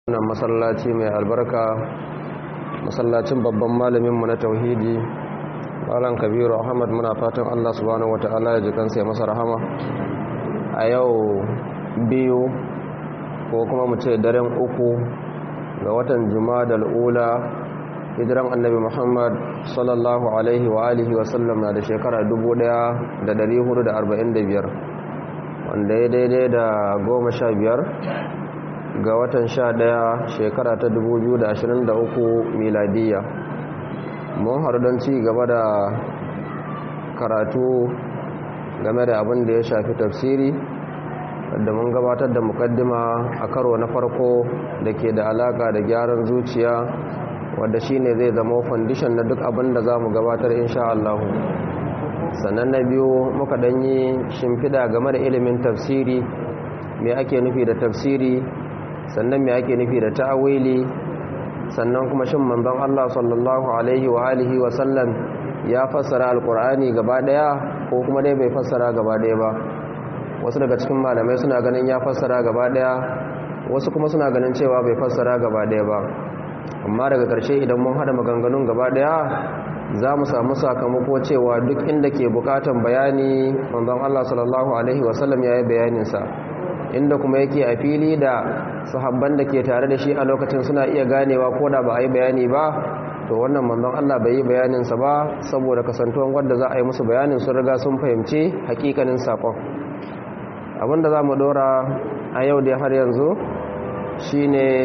wannan masallaci mai albarka masallacin babban malaminmu na tauhidi malam kabiru ahmad muna fatan allah subhanahu wata'ala ya ji kansa ya masa rahama a yau biyu ko kuma mu ce daren uku ga watan juma'a ula hijiran annabi muhammad sallallahu alaihi wa alihi wasallam na da shekara 1445 wanda ya daidai da goma sha biyar ga watan sha ɗaya shekara ta 2023 miladiya mun haɗu don ci gaba da karatu game da abin da ya shafi tafsiri da mun gabatar da mukaddima a karo na farko da ke da alaka da gyaran zuciya wadda shine zai zama fandishan na duk abin da za mu gabatar insha Allahu sannan na biyu muka ɗanyi shimfiɗa game da ilimin tafsiri me ake nufi da tafsiri sannan me ake nufi da ta'awili sannan kuma shin manzon Allah sallallahu alaihi wa alihi wa sallam ya fassara alqur'ani gaba daya ko kuma dai bai fassara gaba daya ba wasu daga cikin malamai suna ganin ya fassara gaba daya wasu kuma suna ganin cewa bai fassara gaba daya ba amma daga ƙarshe idan mun hada maganganun gaba daya za mu samu sakamako cewa duk inda ke bukatan bayani manzon Allah sallallahu alaihi wa sallam ya yi bayaninsa inda kuma yake a fili da sahabban da ke tare da shi a lokacin suna iya ganewa ko da ba a yi bayani ba to wannan manzon Allah bai yi bayaninsa ba saboda kasantuwan wadda za a yi musu bayanin sun riga sun fahimci hakikanin sakon abinda za mu dora a yau da har yanzu shine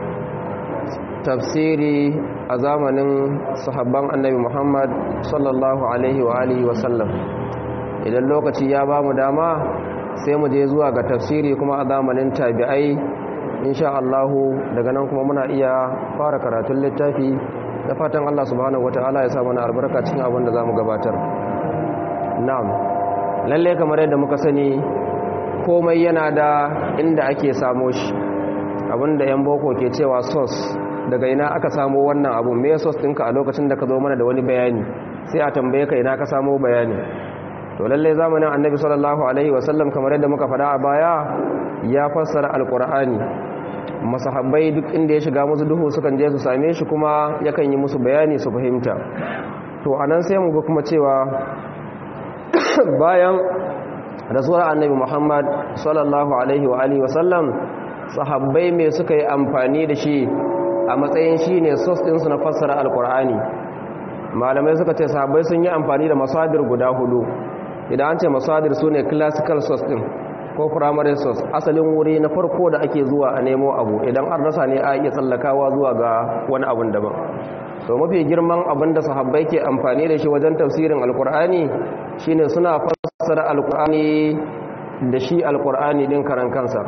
tafsiri a zamanin sahabban annabi muhammad sallallahu alaihi wa alihi wasallam idan lokaci ya ba mu dama sai mu je zuwa ga tafsiri kuma a zamanin tabi'ai insha Allahu daga nan kuma muna iya fara karatun littafi da fatan Allah subhanahu wataala ya sa mana albarka cikin abin da zamu gabatar na'am lalle kamar yadda muka sani komai yana da inda ake samo shi abinda yan boko ke cewa source daga ina aka samo wannan abu me source ɗinka a lokacin da ka zo mana da wani bayani sai a tambaye ka ina ka samo bayani to lallai zamanin annabi sallallahu alaihi wasallam kamar yadda muka faɗa a baya ya fassara alkur'ani masahabbai duk inda ya shiga musu duhu sukan je su same shi kuma yakan yi musu bayani su fahimta to anan sai mu ga kuma cewa bayan rasuwar annabi muhammad sallallahu alaihi wa alihi wasallam sahabbai me suka yi amfani da shi a matsayin shi ne sos ɗinsu na fassara alkur'ani malamai suka ce sahabbai sun yi amfani da masadir guda hudu idan an ce masadir su ne classical source din ko primary source asalin wuri na farko da ake zuwa a nemo abu idan an rasa ne a iya tsallakawa zuwa ga wani abun daban to mafi girman abin da sahabbai ke amfani da shi wajen tafsirin alkur'ani shine suna fassara alkur'ani da shi alkur'ani din karan kansa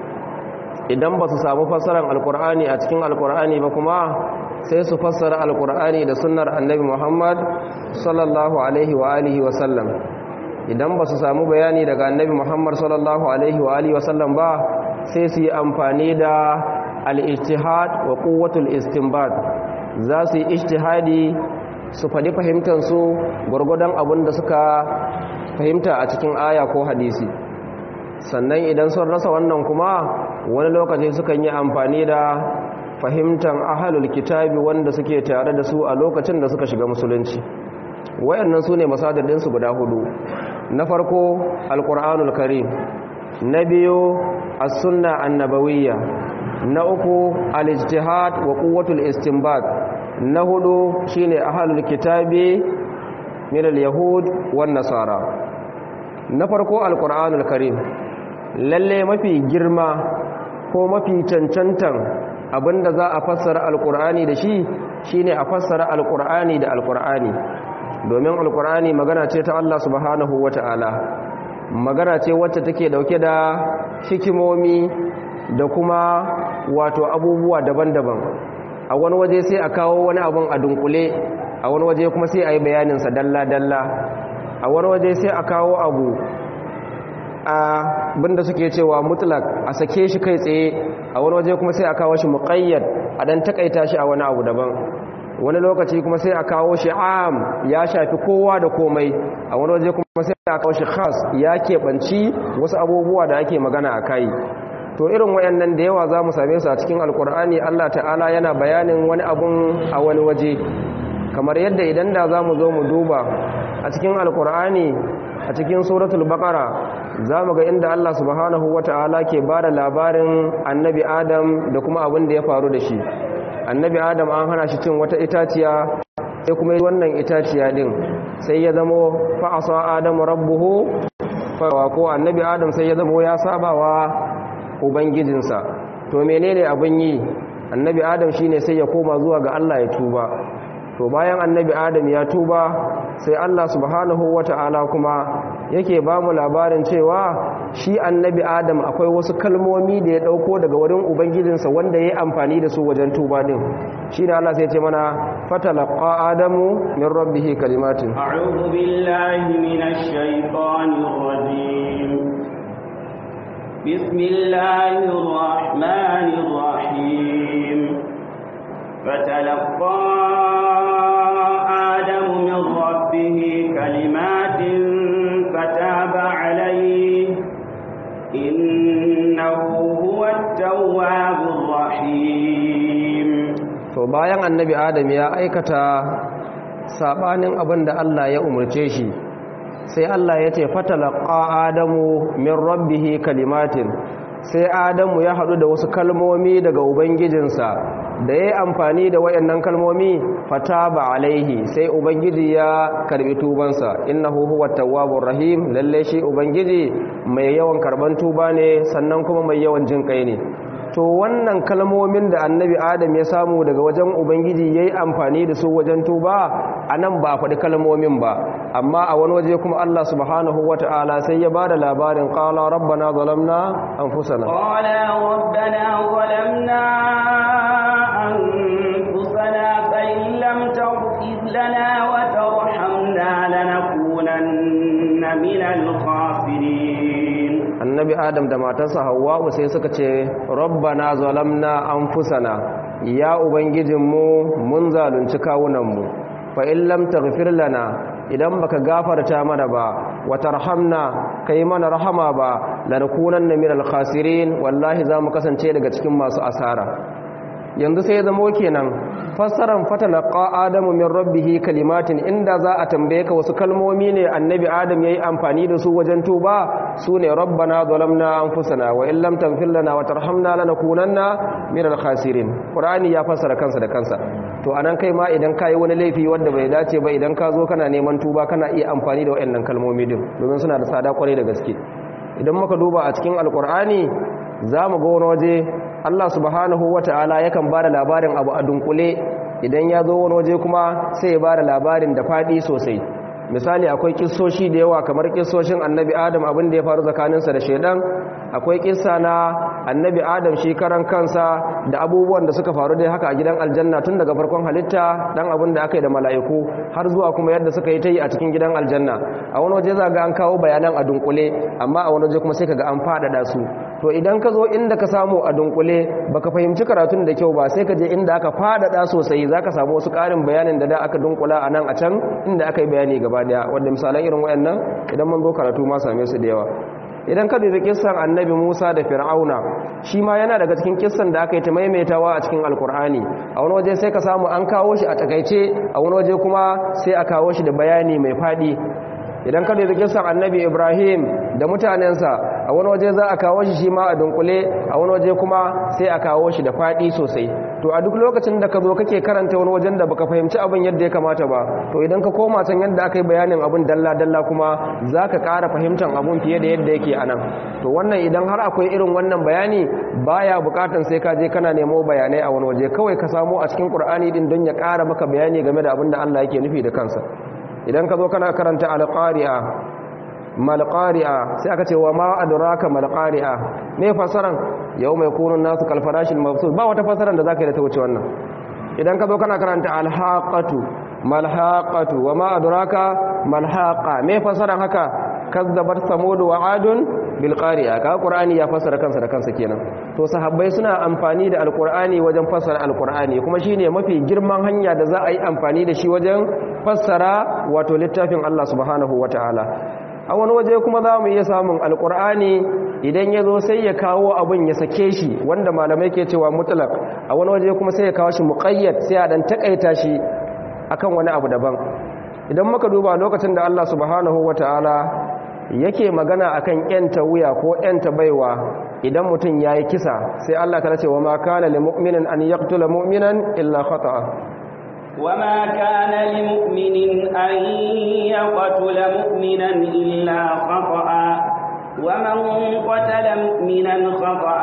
idan ba su samu fassarar alkur'ani a cikin alkur'ani ba kuma sai su fassara alkur'ani da sunnar annabi muhammad sallallahu alaihi wa alihi wa sallam idan ba su samu bayani daga annabi muhammad sallallahu alaihi wa alihi wasallam ba sai su yi amfani da al-ijtihad wa quwwatul istinbat za su yi ijtihadi su faɗi fahimtansu gwargwadon abin da suka fahimta a cikin aya ko hadisi sannan idan sun rasa wannan kuma wani lokaci sukan yi amfani da fahimtan ahalul kitabi wanda suke tare da su a lokacin da suka shiga musulunci wayannan su ne masadadinsu guda hudu na farko alkur'anul karim na biyu as-sunna annabawiyya na uku al-ijtihad wa quwwatul istinbat na hudu shine ahlul kitabi min al-yahud wan nasara na farko alkur'anul karim lalle mafi girma ko mafi cancantan abinda za a fassara alkur'ani da shi shine a fassara alkur'ani da alkur'ani domin alkur'ani magana ce ta Allah subhanahu wata'ala magana ce wacce take dauke da hikimomi da kuma wato abubuwa daban-daban a wani waje sai a kawo wani abun a dunkule a wani waje kuma sai a yi bayaninsa dalla-dalla a wani waje sai a kawo abu a binda suke cewa mutlak a sake shi kai tsaye a wani waje kuma sai a kawo shi muƙayyad a dan takaita shi a wani abu daban wani lokaci kuma sai a kawo shi am ya shafi kowa da komai a wani waje kuma sai a kawo shi khas ya keɓanci wasu abubuwa da ake magana a kai to irin wayannan da yawa za mu same su a cikin alkur'ani Allah ta'ala yana bayanin wani abun a wani waje kamar yadda idan da za mu zo mu duba a cikin alkur'ani a cikin suratul baqara za mu ga inda Allah subhanahu wata'ala ke ba da labarin annabi adam da kuma abin da ya faru da shi annabi adam an hana shi cin wata itaciya sai kuma wannan itaciya din sai ya zamo fa'asa adamu rabbuhu fa ko annabi adam sai ya zamo ya sabawa ubangijinsa to menene abin yi annabi adam shine sai ya koma zuwa ga Allah ya tuba to bayan annabi adam ya tuba sai Allah subhanahu wata'ala kuma yake ba mu labarin cewa shi annabi adam akwai wasu kalmomi da ya dauko daga wurin ubangijinsa wanda ya yi amfani da su wajen tuba din shi ne Allah sai ce mana fatalaqa adamu min rabbihi kalimatin a'udhu billahi minash shaitanir rajim bismillahir rahmanir rahim fatalaqa adamu min rabbihi kalimatin fataba alayhi innahu huwat tawwabur rahim to bayan annabi adam ya aikata sabanin abin da Allah ya umarce shi sai Allah ya ce fatalaqa adamu min rabbihi kalimatin sai adamu ya haɗu da wasu kalmomi daga ubangijinsa da ya yi amfani da wayannan kalmomi fataba alaihi sai ubangiji ya karbi tubansa innahu huwa tawwabur rahim lalle shi ubangiji mai yawan karban tuba ne sannan kuma mai yawan jin kai ne to wannan kalmomin da annabi adam ya samu daga wajen ubangiji ya yi amfani da su wajen tuba a nan ba a faɗi kalmomin ba amma a wani waje kuma allah subhanahu wa ta'ala sai ya ba da labarin ƙala rabbana zalamna an fusana ƙala rabbana zalamna an fusana fa'in lam taghfir lana wa tarhamna lanakunanna minal khasirin annabi adam da matarsa hawwa'u sai suka ce rabbana zalamna anfusana ya ubangijinmu mun zalunci kawunanmu fa in lam taghfir lana idan baka gafarta mana ba wa tarhamna kai mana rahama ba lanakunanna minal khasirin wallahi zamu kasance daga cikin masu asara yanzu sai ya zamo kenan fassaran fatalaqa adamu min rabbihi kalimatin inda za a tambaye ka wasu kalmomi ne annabi adam yayi amfani da su wajen tuba sune rabbana zalamna anfusana wa in lam taghfir lana wa tarhamna lanakunanna minal khasirin qur'ani ya fassara kansa da kansa to anan kai ma idan kai wani laifi wanda bai dace ba idan ka zo kana neman tuba kana iya amfani da wayannan kalmomi din domin suna da tsada kwarai da gaske idan muka duba a cikin alqur'ani za mu ga wani waje Allah subhanahu wa ta'ala yakan ba da labarin abu a dunkule idan ya zo wani waje kuma sai ya ba da labarin da faɗi sosai misali akwai kissoshi da yawa kamar kissoshin annabi adam abin da ya faru tsakaninsa da shaidan akwai kissa na annabi adam shi karan kansa da abubuwan da suka faru dai haka a gidan aljanna tun daga farkon halitta dan abin da aka yi da mala'iku har zuwa kuma yadda suka yi ta yi a cikin gidan aljanna a wani waje za ga an kawo bayanan a dunkule amma a wani waje kuma sai ka ga an faɗaɗa su to idan ka zo inda ka samu a dunkule baka fahimci karatun da kyau ba sai ka je inda aka faɗaɗa sosai za ka samu wasu ƙarin bayanin da da aka dunkula a nan a can inda aka yi bayani gaba daya wanda misalan irin wayannan idan mun zo karatu ma same su da yawa idan ka dubi kissan annabi Musa da Fir'auna shi ma yana daga cikin kissan da aka yi ta maimaitawa a cikin Alkur'ani a wani waje sai ka samu an kawo shi a takaice a wani waje kuma sai a kawo shi da bayani mai fadi idan ka dubi kissan annabi Ibrahim da mutanensa a wani waje za a kawo shi shi ma a dunkule a wani waje kuma sai a kawo shi da fadi sosai to a duk lokacin da ka zo kake karanta wani wajen da baka fahimci abin yadda ya kamata ba to idan ka koma can yadda aka yi bayanin abin dalla-dalla kuma za ka ƙara fahimtar abin fiye da yadda yake a nan to wannan idan har akwai irin wannan bayani baya bukatan sai ka je kana nemo bayanai a wani waje kawai ka samu a cikin ƙur'ani din don ya ƙara maka bayani game da abin da Allah yake nufi da kansa idan ka zo kana karanta alƙari'a malqari'a sai aka ce wa ma adraka malqari'a me fasaran yau mai kunun nasu kalfarashin mabsus ba wata fasaran da zaka yi da ta wuce wannan idan ka zo kana karanta alhaqatu malhaqatu wa ma adraka malhaqa me fasaran haka kazzabat samud wa adun bil qari'a ka qur'ani ya fasara kansa da kansa kenan to sahabbai suna amfani da alqur'ani wajen fasara alqur'ani kuma shine mafi girman hanya da za a yi amfani da shi wajen fassara wato littafin Allah subhanahu wataala a wani waje kuma za mu iya samun alkur'ani idan ya zo sai ya kawo abin ya sake shi wanda malamai ke cewa mutlaq a wani waje kuma sai ya kawo shi muqayyad sai a dan takaita shi akan wani abu daban idan muka duba lokacin da Allah subhanahu wataala yake magana akan yanta wuya ko yanta baiwa idan mutum yayi kisa sai Allah ta ce wa ma kana lil mu'minin an yaqtula mu'minan illa khata'a وما كان لمؤمن أن يقتل مؤمنا إلا خطأ ومن قتل مؤمنا خطأ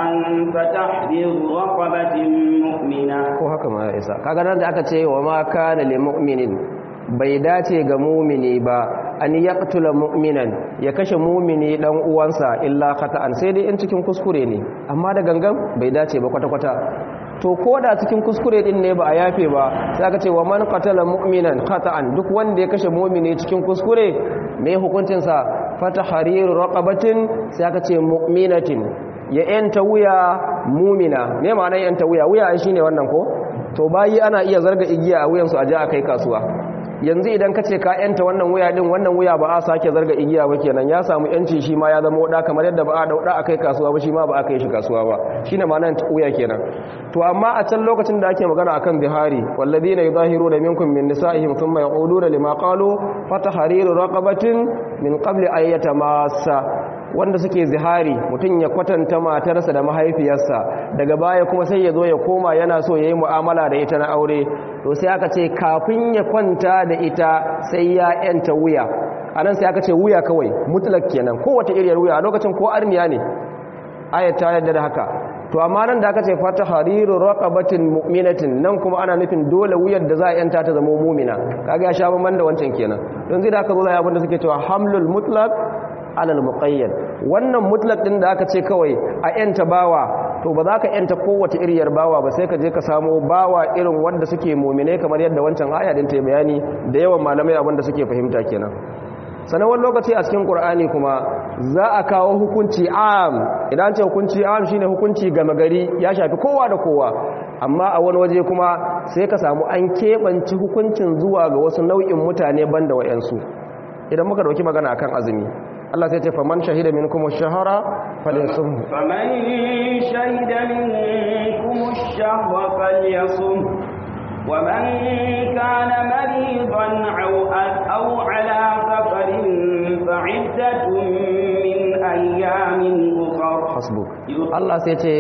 فتحرير رقبة مؤمنة ko haka ma ya isa kaga nan da aka ce wa ma kana lil mu'minin bai dace ga mumini ba an yaqtula mu'minan ya kashe mumini dan uwansa illa khata'an sai dai in cikin kuskure ne amma da gangan bai dace ba kwata kwata to ko da cikin kuskure din ne ba a yafe ba sai aka ce wa man qatala mu'minan khata'an duk wanda ya kashe mumini cikin kuskure me hukuncin sa fata hariru raqabatin sai aka ce mu'minatin ya yanta wuya mumina me ma'anar yanta wuya wuya shine wannan ko to bayi ana iya zarga igiya a wuyansu a je a kai kasuwa yanzu idan ka ce ka yanta wannan wuya din wannan wuya ba a sake zarga igiya ba kenan ya samu yanci shi ma ya zama wada kamar yadda ba a dauda a kai kasuwa ba shi ma ba a kai shi kasuwa ba shine ma'anar wuya kenan to amma a can lokacin da ake magana akan bihari walladina yudahiruna minkum min nisa'ihim thumma yaquluna lima qalu fatahriru raqabatin min qabli an yatamassa wanda suke zihari mutum ya kwatanta matarsa da mahaifiyarsa daga baya kuma sai ya zo ya koma yana so ya yi mu'amala da ita na aure to sai aka ce kafin ya kwanta da ita sai ya yanta wuya a nan sai aka ce wuya kawai mutlak kenan kowace iriyar wuya a lokacin ko arniya ne ayat ta yadda da haka to amma nan da aka ce fata hariru raqabatin mu'minatin nan kuma ana nufin dole wuyar da za a yanta ta zama mu'mina kaga ya sha bamban da wancan kenan don zai da aka zo da abin da suke cewa hamlul mutlaq alal muqayyad wannan mutlaq din da aka ce kawai a yanta bawa to ba za ka yanta kowace iriyar bawa ba sai ka je ka samo bawa irin wanda suke mu'mine kamar yadda wancan aya din ta bayani da yawan malamai abin da suke fahimta kenan sanawar lokaci a cikin qur'ani kuma za a kawo hukunci am idan ce hukunci am shine hukunci gama gari ya shafi kowa da kowa amma a wani waje kuma sai ka samu an keɓanci hukuncin zuwa ga wasu nau'in mutane banda wayansu idan muka dauki magana akan azumi Allah sai ce faman shahida minkum ash-shahra falyasum faman shahida minkum ash-shahra falyasum ومن كان مريضا أو أو على سفر فعدة من أيام أخر حسبك الله سيتي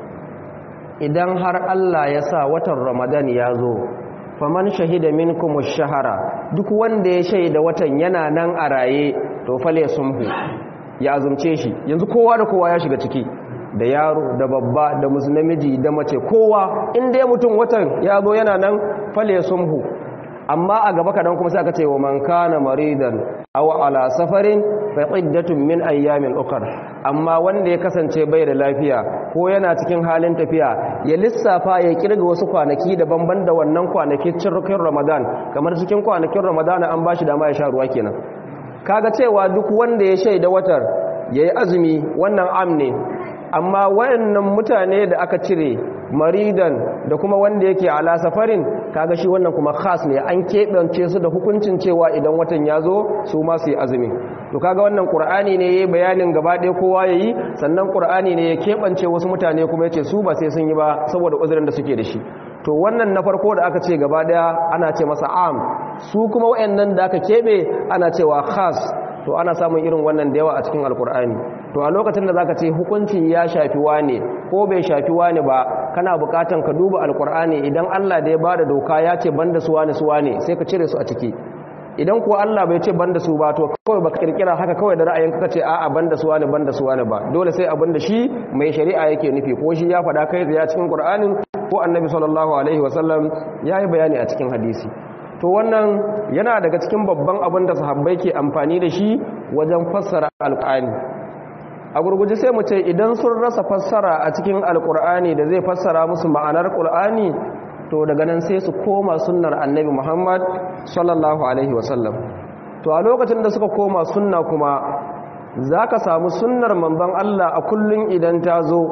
idan har Allah ya sa watan Ramadan ya zo faman shahida minkum ash-shahara duk wanda ya shaida watan yana nan a raye to fale sumhu ya azumce shi yanzu kowa da kowa ya shiga ciki da yaro da babba da namiji da mace kowa inda ya mutum watan ya zo yana nan fale sumhu amma a gaba kadan kuma sai aka ce wa man kana maridan aw ala safarin fa iddatun min ayyamin ukhra amma wanda ya kasance bai da lafiya ko yana cikin halin tafiya ya lissafa ya kirga wasu kwanaki daban-ban da wannan kwanaki cikin Ramadan kamar cikin kwanakin Ramadan an bashi dama ya sha ruwa kenan kaga cewa duk wanda ya shaida watar yayi azumi wannan am ne amma wayannan mutane da aka cire maridan da kuma wanda yake ala safarin kaga shi wannan kuma khas ne an keɓance su da hukuncin cewa idan watan ya zo su ma su yi azumi to kaga wannan qur'ani ne yayi bayanin gaba ɗaya kowa yayi sannan qur'ani ne ya keɓance wasu mutane kuma yace su ba sai sun yi ba saboda uzurin da suke da shi to wannan na farko da aka ce gaba ɗaya ana ce masa am su kuma wayannan da aka keɓe ana cewa khas to ana samun irin wannan da yawa a cikin alkur'ani to a lokacin da zaka ce hukunci ya shafi wane ko bai shafi wane ba kana bukatan ka duba alkur'ani idan Allah da ya bada doka ya ce banda su wane su wane sai ka cire su a ciki idan kuwa Allah bai ce banda su ba to kawai baka kirkira haka kawai da ra'ayin ka ce a'a banda su wane banda su wane ba dole sai abin da shi mai shari'a yake nufi ko shi ya faɗa kai da cikin qur'anin ko annabi sallallahu alaihi wasallam yayi bayani a cikin hadisi to wannan yana daga cikin babban abin da sahabbai ke amfani da shi wajen fassara alƙur'ani a gurguje sai mu ce idan sun rasa fassara a cikin alƙur'ani da zai fassara musu ma'anar ƙur'ani to daga nan sai su koma sunnar annabi muhammad sallallahu alaihi wasallam to a lokacin da suka koma sunna kuma za ka samu sunnar manzon allah a kullum idan ta zo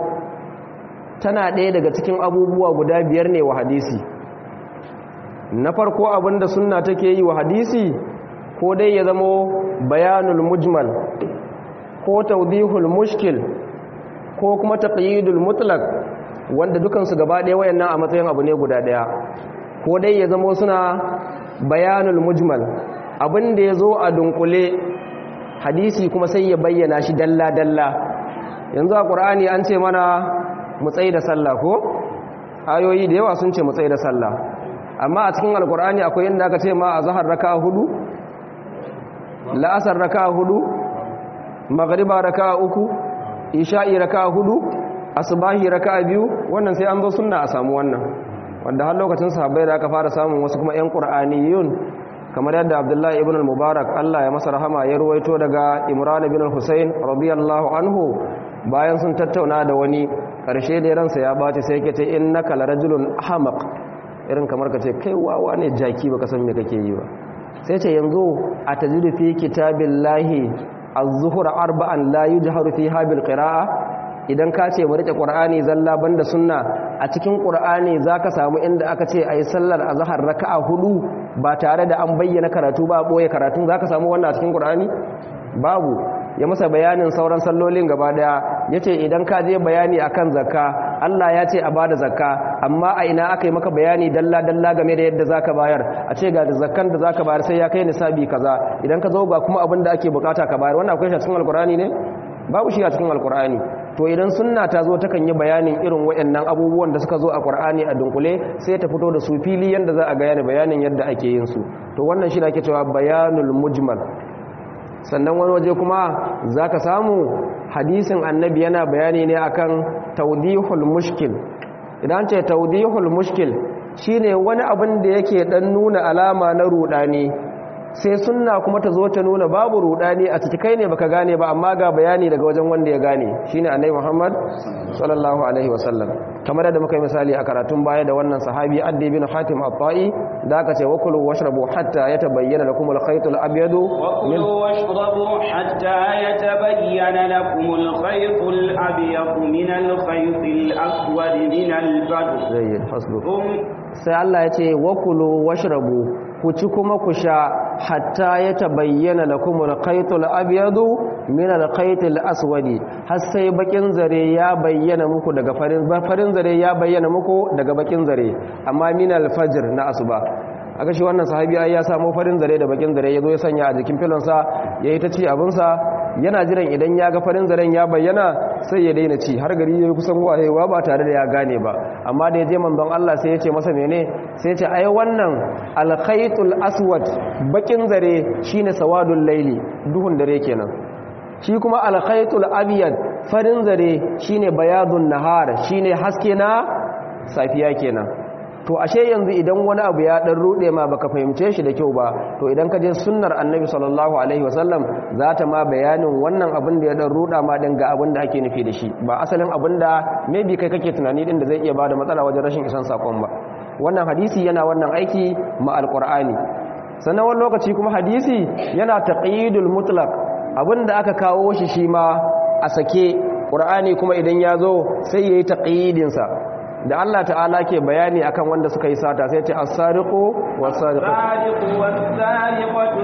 tana ɗaya daga cikin abubuwa guda biyar ne wa hadisi na farko abinda sunna take yi wa hadisi ko dai ya zamo bayanul mujmal ko tawdihul mushkil ko kuma taqyidul mutlaq wanda dukansu gaba ɗaya wayannan a matsayin abu ne guda ɗaya ko dai ya zama suna bayanul mujmal abin da ya zo a dunkule hadisi kuma sai ya bayyana shi dalla-dalla yanzu a ƙur'ani an ce mana mutsai da sallah ko ayoyi da yawa sun ce mutsai da sallah amma a cikin alƙur'ani akwai inda aka ce ma a zahar raka hudu la'asar raka hudu magariba raka uku isha'i raka hudu asubahi raka biyu wannan sai an zo sunna a samu wannan wanda har lokacin sahabbai da aka fara samun wasu kuma 'yan ƙur'aniyun kamar yadda abdullahi ibn al-mubarak Allah ya masa rahama ya ruwaito daga imran ibn al-husayn radiyallahu anhu bayan sun tattauna da wani karshe da ransa ya bace sai yake ce innaka larajulun ahmaq irin kamar ka ce kai wawa ne jaki baka san me kake yi ba sai ce yanzu a tajidu fi kitabillahi az-zuhur arba'an la yujharu fiha bil qira'a idan ka ce mu rike qur'ani zalla banda sunna a cikin qur'ani zaka samu inda aka ce ayi sallar azhar raka'a hudu ba tare da an bayyana karatu ba boye karatun zaka samu wannan a cikin qur'ani babu ya masa bayanin sauran sallolin gaba daya yace idan ka je bayani akan zakka Allah ya ce a bada zakka amma a ina aka yi maka bayani dalla dalla game da yadda zaka bayar a ce ga zakkan da zaka bayar sai ya kai nisabi kaza idan ka zo ga kuma abin da ake bukata ka bayar wannan akwai shi a cikin alqur'ani ne babu shi a cikin alqur'ani to idan sunna ta zo takan yi bayanin irin waɗannan abubuwan da suka zo a qur'ani a dunkule sai ta fito da su fili yanda za a ga bayanin yadda ake yin su to wannan shi da ake cewa bayanul mujmal sannan wani waje kuma za ka samu hadisin annabi yana bayani ne akan taudihul mushkil idan ce taudihul mushkil shine wani abin da yake dan nuna alama na rudani sai sunna kuma ta zo ta nuna babu rudani a ciki kai ne baka gane ba amma ga bayani daga wajen wanda ya gane shine annabi Muhammad sallallahu alaihi wasallam kamar da muka yi misali a karatun baya da wannan sahabi Addi bin Hatim at-Ta'i da aka ce wakulu washrabu hatta yatabayyana lakum al-khayt al-abyad min washrabu hatta yatabayyana lakum al-khayt al-abyad min al-khayt al-aswad min al-fajr zayyid faslu sai Allah ya ce wakulu washrabu ku ci kuma ku sha hatta ya tabayyana lakum al-khaytul abyadu min al-khaytil aswadi har sai bakin zare ya bayyana muku daga farin farin zare ya bayyana muku daga bakin zare amma min al-fajr na asuba aka shi wannan sahabi ai ya samu farin zare da bakin zare yazo ya sanya a jikin filonsa yayi ta ci abinsa yana jiran idan ya ga farin zaren ya bayyana sai ya daina ci har gari yayi kusan wayewa ba tare da ya gane ba amma da ya je manzon Allah sai ya ce masa mene sai ya ce ai wannan al-khaytul aswad bakin zare shine sawadul laili duhun dare kenan shi kuma al-khaytul abyad farin zare shine bayadun nahar shine haske na safiya kenan to ashe yanzu idan wani abu ya dan rude ma baka fahimce shi da kyau ba to idan ka je sunnar annabi sallallahu alaihi wasallam za ta ma bayanin wannan abin da ya dan ruda ma din ga abin da ake nufi da shi ba asalin abin da maybe kai kake tunani din da zai iya bada matsala wajen rashin isan sakon ba wannan hadisi yana wannan aiki ma alqur'ani sannan wani lokaci kuma hadisi yana taqyidul mutlaq abinda aka kawo shi shi ma a sake qur'ani kuma idan ya zo sai yayi taqyidin sa da Allah ta'ala ke bayani akan wanda suka yi sata sai ce as-sariqu was-sariqatu was-sariqatu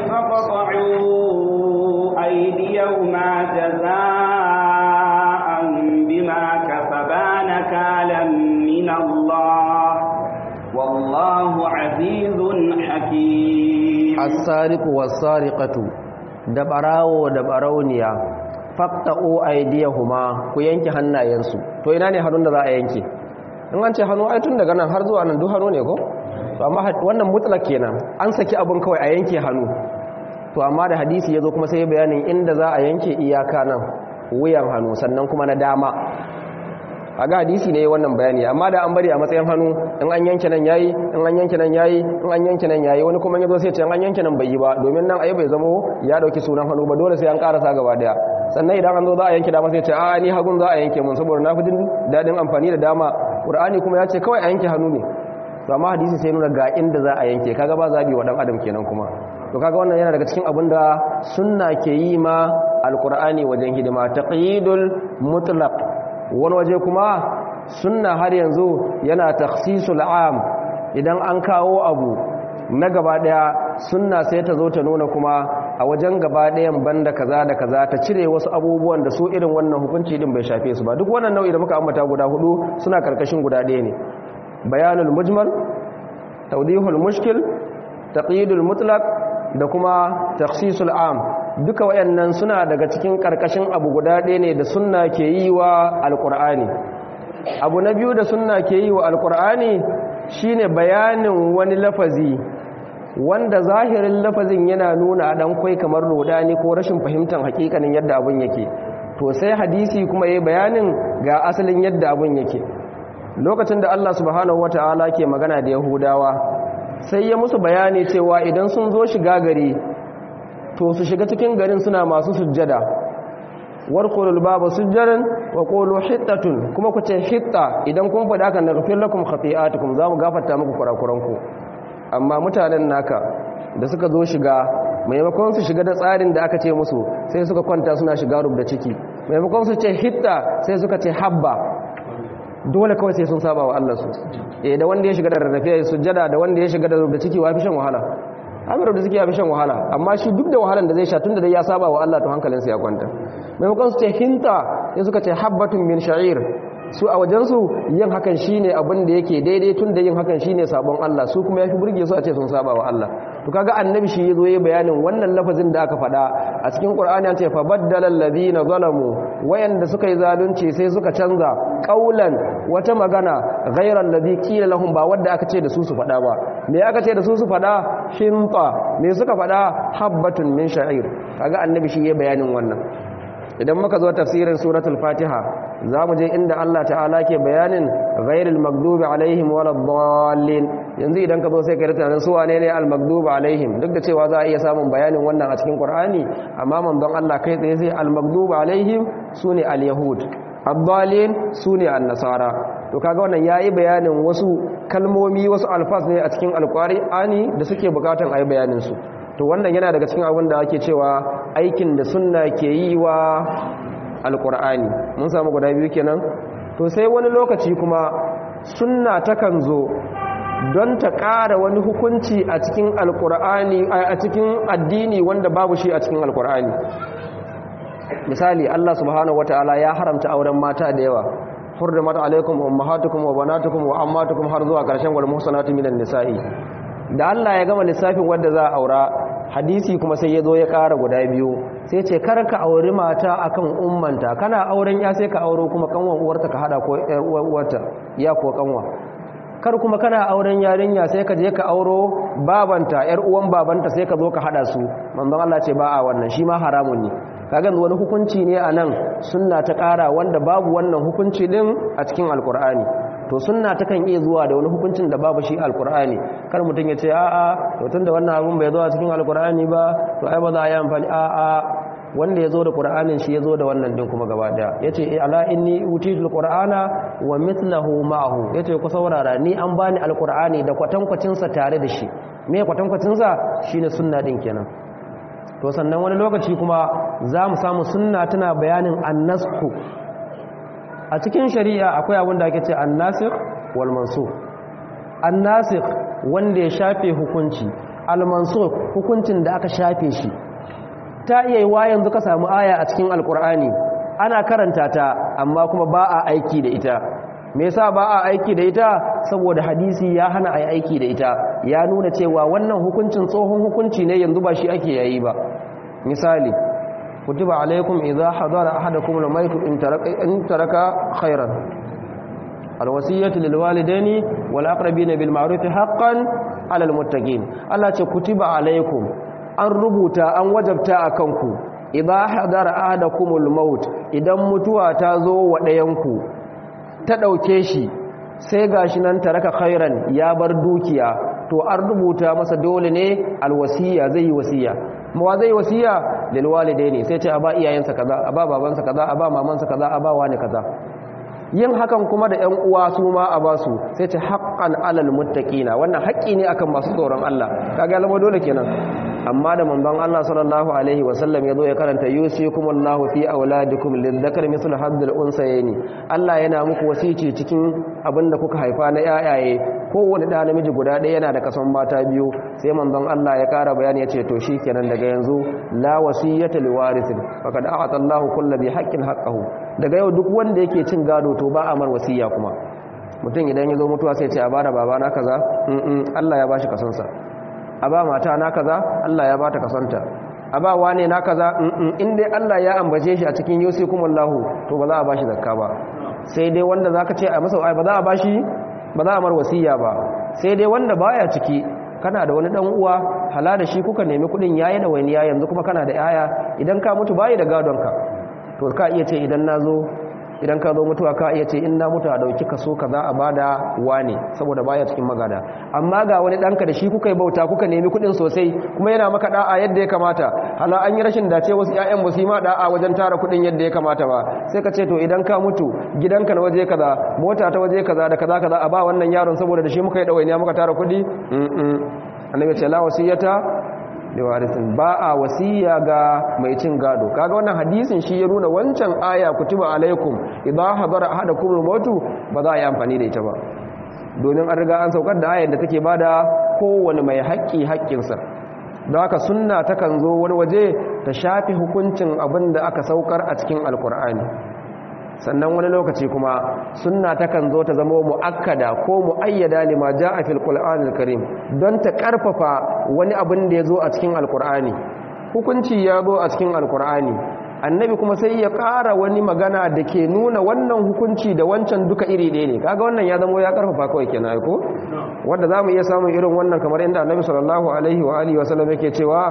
faqta'u aydiyahuma jazaa'an bima kasabana kalam min Allah wallahu 'azizun hakim as-sariqu was-sariqatu da barawo da barauniya faqta'u aydiyahuma ku yanke hannayensu to ina ne hannun da za a yanke in an ce hannu ai tun daga nan har zuwa nan duk hannu ne ko to amma wannan mutlak kenan an saki abun kawai a yanke hannu to amma da hadisi yazo kuma sai bayanin inda za a yanke iyaka nan wuyan hannu sannan kuma na dama aga hadisi ne wannan bayani amma da an bari a matsayin hannu in an yanke nan yayi in an yanke nan yayi in an yanke nan yayi wani kuma yazo sai ce in an yanke nan bai yi ba domin nan ai bai zamo ya dauki sunan hannu ba dole sai an karasa gaba daya sannan idan an zo za a yanke dama sai ce a ni hagun za a yanke mun saboda na fi jin dadin amfani da dama qur'ani kuma ya ce kawai a yanke hannu ne to amma hadisi sai nuna ga inda za a yanke kaga ba zabi wa dan adam kenan kuma to kaga wannan yana daga cikin abin da sunna ke yi ma alqur'ani wajen hidima taqyidul mutlaq wani waje kuma sunna har yanzu yana takhsisul am idan an kawo abu na gaba daya sunna sai ta zo ta nuna kuma a wajen gaba ɗayan banda kaza da kaza ta cire wasu abubuwan da su irin wannan hukunci din bai shafe su ba duk wannan nau'i da muka ambata guda hudu suna karkashin guda ɗaya ne bayanul mujmal tawdihul mushkil taqyidul mutlaq da kuma takhsisul am duka wayannan suna daga cikin karkashin abu guda ɗaya ne da sunna ke yi wa alqur'ani abu na biyu da sunna ke yi wa alqur'ani shine bayanin wani lafazi wanda zahirin lafazin yana nuna dan kwai kamar rodani ko rashin fahimtar hakikanin yadda abun yake to sai hadisi kuma yayi bayanin ga asalin yadda abun yake lokacin da Allah subhanahu wataala ke magana da Yahudawa sai ya musu bayani cewa idan sun zo shiga gari to su shiga cikin garin suna masu sujjada warqulul baba sujjadan wa qulu hittatun kuma ku ce hitta idan kun faɗa kan naghfir lakum khati'atukum zamu gafarta muku kurakuranku amma mutanen naka da suka zo shiga maimakon su shiga da tsarin da aka ce musu sai suka kwanta suna shiga rubda ciki maimakon su ce hitta sai suka ce habba dole kawai sai sun saba wa Allah su eh da wanda ya shiga da rarrafe sujjada da wanda ya shiga da rubda ciki wa fi shan wahala amir da suke ya fi shan wahala amma shi duk da wahalan da zai sha tunda dai ya saba wa Allah to hankalinsa ya kwanta maimakon su ce hinta sai suka ce habbatun min sha'ir su a wajensu yin hakan shine abin da yake daidai tun da yin hakan shine sabon Allah su kuma yafi burge su a ce sun saba wa Allah to kaga annabi shi yazo yayin bayanin wannan lafazin da aka faɗa a cikin Qur'ani an ce fa baddala alladhina zalamu wayanda suka yi zalunci sai suka canza qaulan wata magana ghayra alladhi qila lahum ba wanda aka ce da su su faɗa ba me aka ce da su su faɗa hinta me suka faɗa habbatun min sha'ir kaga annabi shi yayin bayanin wannan idan muka zo tafsirin suratul fatiha za mu je inda Allah ta'ala ke bayanin ghairil maghdubi alaihim waladdallin yanzu idan ka zo sai ka yi tunanin su wane ne al-maghdubi alaihim duk da cewa za a iya samun bayanin wannan a cikin Qur'ani amma manzon Allah kai tsaye sai al-maghdubi alaihim sune al-yahud ad-dallin sune an-nasara to kaga wannan yayi bayanin wasu kalmomi wasu alfaz ne a cikin al-Qur'ani da suke bukatan ayi bayanin su to wannan yana daga cikin abin da ake cewa aikin da sunna ke yi wa alkur'ani mun samu guda biyu kenan to sai wani lokaci kuma sunna takan zo don ta ƙara wani hukunci a cikin alkur'ani a cikin addini wanda babu shi a cikin alkur'ani misali Allah subhanahu wataala ya haramta auren mata da yawa hurrimat alaikum ummahatukum wa banatukum wa ammatukum har zuwa ƙarshen wal muhsanatu minan nisa'i da Allah ya gama lissafin wanda za a aura hadisi kuma sai ya zo ya ƙara guda biyu sai ce kar ka auri mata akan ummanta kana auren ya sai ka auro kuma kanwan uwarta ka hada ko uwarta ya ko kanwa kar kuma kana auren yarinya sai ka je ka auro babanta yar uwan babanta sai ka zo ka hada su manzon Allah ce ba a wannan shi ma haramun ne kaga wani hukunci ne a nan sunna ta ƙara wanda babu wannan hukunci din a cikin alkur'ani to sunna takan iya zuwa da wani hukuncin da babu shi alkur'ani kar mutum ya ce a'a to tunda wannan abun bai zo a cikin alkur'ani ba to ai ba za a yi amfani a'a wanda ya zo da qur'anin shi ya zo da wannan din kuma gaba daya yace ala inni utitul qur'ana wa mithluhu ma'ahu yace ku saurara ni an bani alkur'ani da kwatankwacin sa tare da shi me kwatankwacin sa shine sunna din kenan to sannan wani lokaci kuma za mu samu sunna tana bayanin annasku a cikin shari'a akwai abin da ake ce annasikh wal mansukh annasikh wanda ya shafe hukunci al mansukh hukuncin da aka shafe shi ta iya yiwa yanzu ka samu aya a cikin alkur'ani ana karanta ta amma kuma ba a aiki da ita me yasa ba a aiki da ita saboda hadisi ya hana a aiki da ita ya nuna cewa wannan hukuncin tsohon hukunci ne yanzu ba shi ake yayi ba misali kutiba alaikum idza hadara ahadakum al-mayt in taraka in taraka khairan alwasiyatu lil walidaini wal aqrabina bil ma'ruf haqqan 'ala al muttaqin Allah ce kutiba alaikum an rubuta an wajabta akan ku idza hadara ahadakum al-maut idan mutuwa ta zo wa dayanku ta dauke shi sai gashi nan taraka khairan ya bar dukiya to an rubuta masa dole ne alwasiya zai yi wasiya mawa zai wasiya lil walidaini sai ce a ba iyayensa kaza a ba babansa kaza a ba mamansa kaza a ba wani kaza yin hakan kuma da ƴan uwa su ma a basu sai ce haqqan alal muttaqina wannan haƙƙi ne akan masu tsoron Allah kaga lama dole kenan amma da manzon Allah sallallahu alaihi wasallam ya zo ya karanta yusikumullahu fi auladikum lidhakar mislu haddil unsayni Allah yana muku wasici cikin abinda kuka haifa na yayaye kowanne da namiji guda ɗaya yana da kason mata biyu sai manzon Allah ya ƙara bayani ya ce to shikenan daga yanzu la wasiyata liwarithin faqad a'ata Allahu kulli bi haqqin haqqahu daga yau duk wanda yake cin gado to ba a mar wasiya kuma mutum idan ya zo mutuwa sai ce a bada babana kaza Allah ya bashi kasonsa a ba mata na kaza Allah ya bata kasanta a ba wane na kaza in dai Allah ya ambace shi a cikin yusikumullahu to ba za a bashi zakka ba sai dai wanda zaka ce a masa ba za a bashi ba za a mar wasiya ba sai dai wanda baya ciki kana da wani dan uwa hala da shi kuka nemi kudin yayi da wani yanzu kuma kana da yaya idan ka mutu bayi da gadon ka to ka iya ce idan nazo idan ka zo mutuwa ka iya ce in na mutu a dauki kaso kaza a bada wane saboda baya cikin magada amma ga wani danka da shi kuka yi bauta kuka nemi kudin sosai kuma yana maka da'a yadda ya kamata hala an yi rashin dace wasu ƴaƴan ba su yi ma da'a wajen tara kudin yadda ya kamata ba sai ka ce to idan ka mutu gidanka na waje kaza mota ta waje kaza da kaza kaza a ba wannan yaron saboda da shi muka yi dawainiya muka tara kudi annabi ce la wasiyata liwarisin ba a wasiya ga mai cin gado kaga wannan hadisin shi ya nuna wancan aya kutuba alaikum idza hadara ahadakum al-maut ba za a yi amfani da ita ba domin an riga an saukar da ayar da take bada kowane mai haƙƙi haƙƙinsa don haka sunna takan zo wani waje ta shafi hukuncin abin da aka saukar a cikin alkur'ani sannan wani lokaci kuma sunna takan zo ta zama mu'akkada ko mu'ayyada lima ja'a fil qur'anil karim don ta karfafa wani abin da ya zo a cikin alkur'ani hukunci ya zo a cikin alkur'ani annabi kuma sai ya ƙara wani magana da ke nuna wannan hukunci da wancan duka iri ɗaya ne kaga wannan ya zama ya karfafa kawai kenan ko wanda zamu iya samun irin wannan kamar inda annabi sallallahu alaihi wa alihi wasallam yake cewa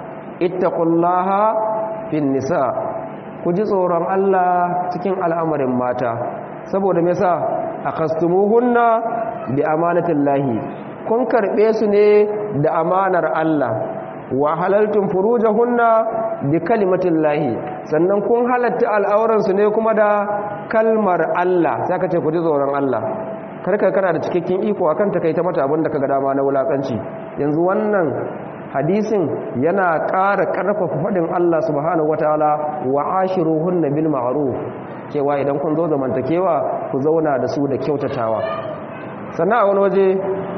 ittaqullaha fin nisa ku ji tsoron Allah cikin al'amarin mata saboda me yasa akastumuhunna bi amanatillahi kun karbe su ne da amanar Allah wa halaltum furujahunna bi kalimatillahi sannan kun halatta al'auran su ne kuma da kalmar Allah sai ka ce ku ji tsoron Allah karka kana da cikakken iko akan ta kai ta mata abin da kaga dama na wulakanci yanzu wannan hadisin yana ƙara ƙarfafa faɗin Allah subhanahu wataala wa ashiruhunna bil ma'ruf cewa idan kun zo zamantakewa ku zauna da su da kyautatawa sannan a wani waje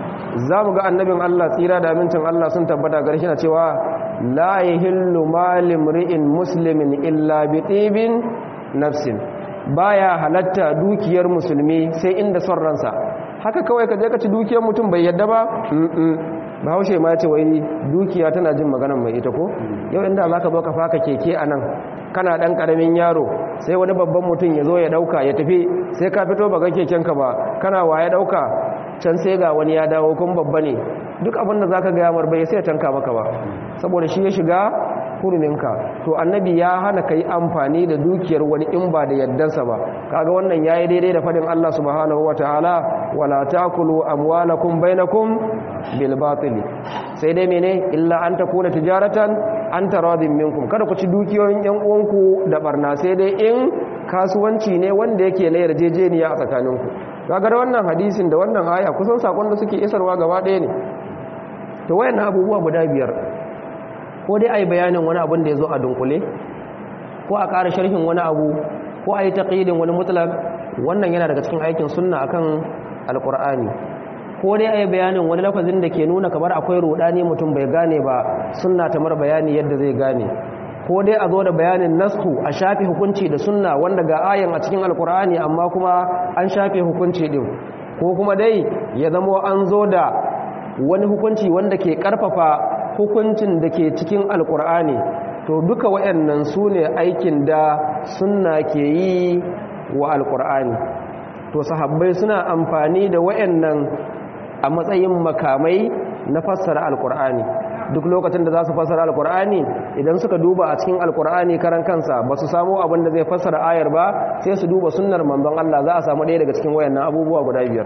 za mu ga annabin Allah tsira da amincin Allah sun tabbata gare shi na cewa la yahillu malim ri'in muslimin illa bi tibin nafsin baya halatta dukiyar musulmi sai inda son ransa haka kawai ka je ka ci dukiyar mutum bai yadda ba bahaushe ma ce wai dukiya tana jin maganan mai ita ko yau inda za ka zo ka faka keke a nan kana ɗan ƙaramin yaro sai wani babban mutum ya zo ya ɗauka ya tafi sai ka fito ba ga kekenka ba kana wa ya ɗauka can sai ga wani ya dawo kun babba ne duk abinda za ka gaya marbai sai ya tanka maka ba saboda shi ya shiga huruminka to annabi ya hana ka yi amfani da dukiyar wani in ba da yaddansa ba kaga wannan yayi daidai da fadin Allah subhanahu wataala wala taakulu amwalakum bainakum bil batil sai dai mene illa an takuna tijaratan an taradin minkum kada ku ci dukiyoyin yan uwanku da barna sai dai in kasuwanci ne wanda yake na yarjejeniya a tsakaninku kaga da wannan hadisin da wannan aya kusan sakon da suke isarwa gaba ɗaya ne to wayannan abubuwa guda biyar ko dai a yi bayanin wani abin da ya zo a dunkule ko a ƙara sharhin wani abu ko a yi taƙidin wani mutlak wannan yana daga cikin aikin sunna akan alƙur'ani ko dai a yi bayanin wani lafazin da ke nuna kamar akwai ruɗani mutum bai gane ba sunna ta mara bayani yadda zai gane ko dai a zo da bayanin nasku a shafe hukunci da sunna wanda ga ayan a cikin alƙur'ani amma kuma an shafe hukunci din ko kuma dai ya zamo an zo da wani hukunci wanda ke ƙarfafa hukuncin da ke cikin alkur'ani to duka waɗannan su ne aikin da sunna ke yi wa alkur'ani to sahabbai suna amfani da waɗannan a matsayin makamai na fassara alkur'ani duk lokacin da za su fassara alkur'ani idan suka duba a cikin alkur'ani karan kansa ba su samu abin da zai fassara ayar ba sai su duba sunnar manzon Allah za a samu ɗaya daga cikin wayannan abubuwa guda biyar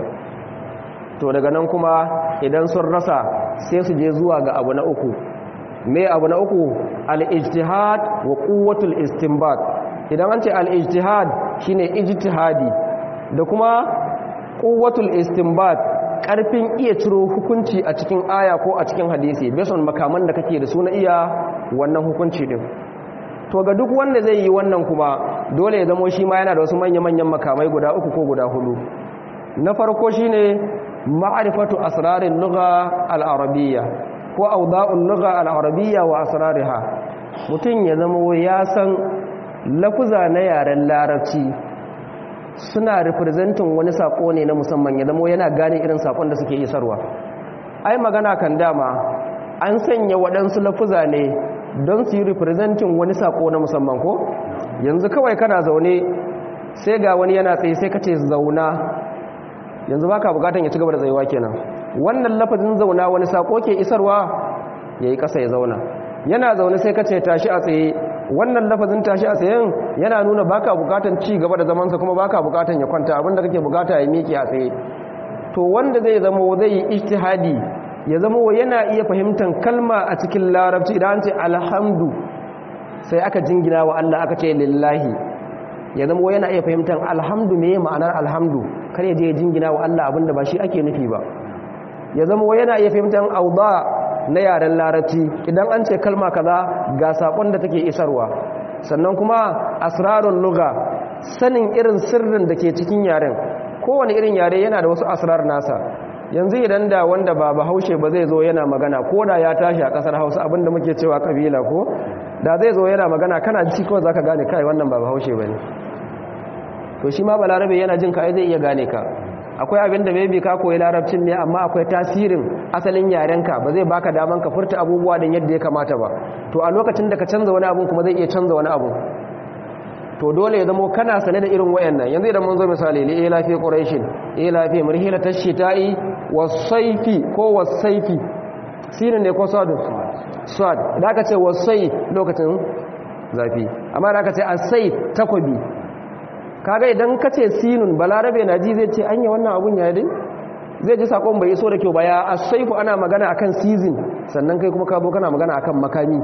to daga nan kuma idan sun rasa sai su je zuwa ga abu na uku me abu na uku al-ijtihad wa quwwatul istinbat idan an ce al-ijtihad shine ijtihadi da kuma quwwatul istinbat karfin iya ciro hukunci a cikin aya ko a cikin hadisi based on makaman da kake da su na iya wannan hukunci din to ga duk wanda zai yi wannan kuma dole ya zamo shi ma yana da wasu manya-manyan makamai guda uku ko guda hudu na farko shine ma'rifatu asrarin lugha al-arabiyya ko awda'un lugha al-arabiyya wa asrariha mutum ya zama ya san lafuza na yaren larabci suna representin wani sako ne na musamman ya zama yana gane irin sakon da suke isarwa ai magana kan dama an sanya waɗansu lafuza ne don su yi representin wani sako na musamman ko yanzu kawai kana zaune sai ga wani yana tsaye sai ka ce zauna yanzu baka bukatan ya ci gaba da tsayuwa kenan wannan lafazin zauna wani sako ke isarwa yayi kasa ya zauna yana zaune sai ka ce tashi a tsaye wannan lafazin tashi a tsayen yana nuna baka bukatan ci gaba da zamansa kuma baka bukatan ya kwanta abinda kake bukata ya miƙe a tsaye to wanda zai zama zai yi ijtihadi ya zama yana iya fahimtar kalma a cikin larabci idan ce alhamdu sai aka jingina wa Allah aka ce lillahi ya zama yana iya fahimtar alhamdu me ma'anar alhamdu kar ya je ya jingina wa Allah abinda ba shi ake nufi ba ya zama yana iya fahimtar auda na yaren larabci idan an ce kalma kaza ga sakon da take isarwa sannan kuma asrarun luga sanin irin sirrin da ke cikin yaren kowane irin yare yana da wasu asrar nasa yanzu idan da wanda ba bahaushe ba zai zo yana magana ko da ya tashi a kasar hausa abinda muke cewa kabila ko da zai zo yana magana kana ji kawai zaka gane kai wannan ba bahaushe bane to shi ma balarabe yana jin ka ai zai iya gane ka akwai abin da maybe ka koyi larabcin ne amma akwai tasirin asalin yarenka ba zai baka daman ka furta abubuwa din yadda ya kamata ba to a lokacin da ka canza wani abu kuma zai iya canza wani abu to dole ya zamo kana sane da irin wayannan yanzu idan mun zo misali li ila fi quraishin ila fi marhila tashita'i wasayfi ko wasayfi sinin ne ko sadu sad da aka ce wasai lokacin zafi amma da aka ce asai takobi kaga idan ka ce sinun balarabe na ji zai ce anya wannan abun ya dai zai ji sakon bai so da kyau ba ya asaifu ana magana akan season sannan kai kuma ka zo kana magana akan makami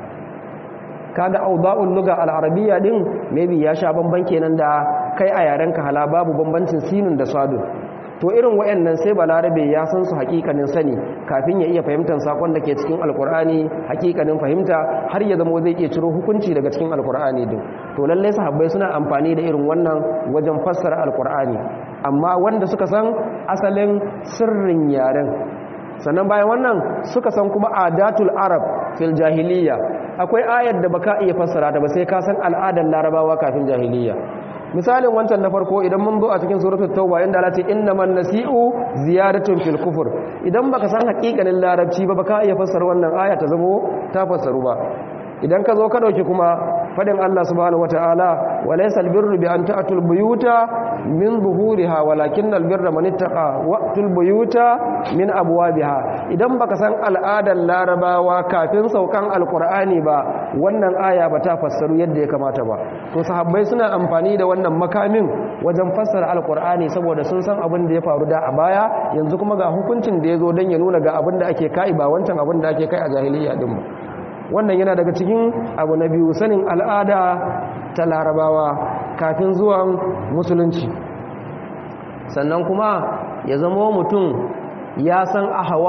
kaga auda'ul lugha al-arabiyya din maybe ya sha bamban kenan da kai a yaren ka hala babu bambancin sinun da sadun to irin wayannan sai balarabe ya san su hakikanin sani kafin ya iya fahimtar sakon da ke cikin alkur'ani hakikanin fahimta har ya zama zai iya ciro hukunci daga cikin alkur'ani din to lallai sahabbai suna amfani da irin wannan wajen fassara alkur'ani amma wanda suka san asalin sirrin yaren sannan bayan wannan suka san kuma adatul arab fil jahiliya akwai ayar da baka iya fassara ta ba sai ka san al'adar larabawa kafin jahiliya misalin wancan na farko idan mun zo a cikin suratul tauba inda Allah ce innaman nasi'u ziyadatun fil kufur idan baka san hakikanin larabci ba baka iya fassara wannan aya ta zamo ta fassaru ba idan ka zo ka dauki kuma fadin Allah subhanahu wataala walaysa albirru bi an ta'tul buyuta min zuhuriha walakinnal birra man ittaqa wa'tul buyuta min abwabiha idan baka san al'adar larabawa kafin saukan alqur'ani ba wannan aya ba ta fassaru yadda ya kamata ba to sahabbai suna amfani da wannan makamin wajen fassara alqur'ani saboda sun san abin da ya faru da a baya yanzu kuma ga hukuncin da yazo dan ya nuna ga abin da ake kai ba wancan abin da ake kai a jahiliya din ba wannan yana daga cikin abu na biyu sanin al'ada ta larabawa kafin zuwan musulunci sannan kuma ya zama mutum ya san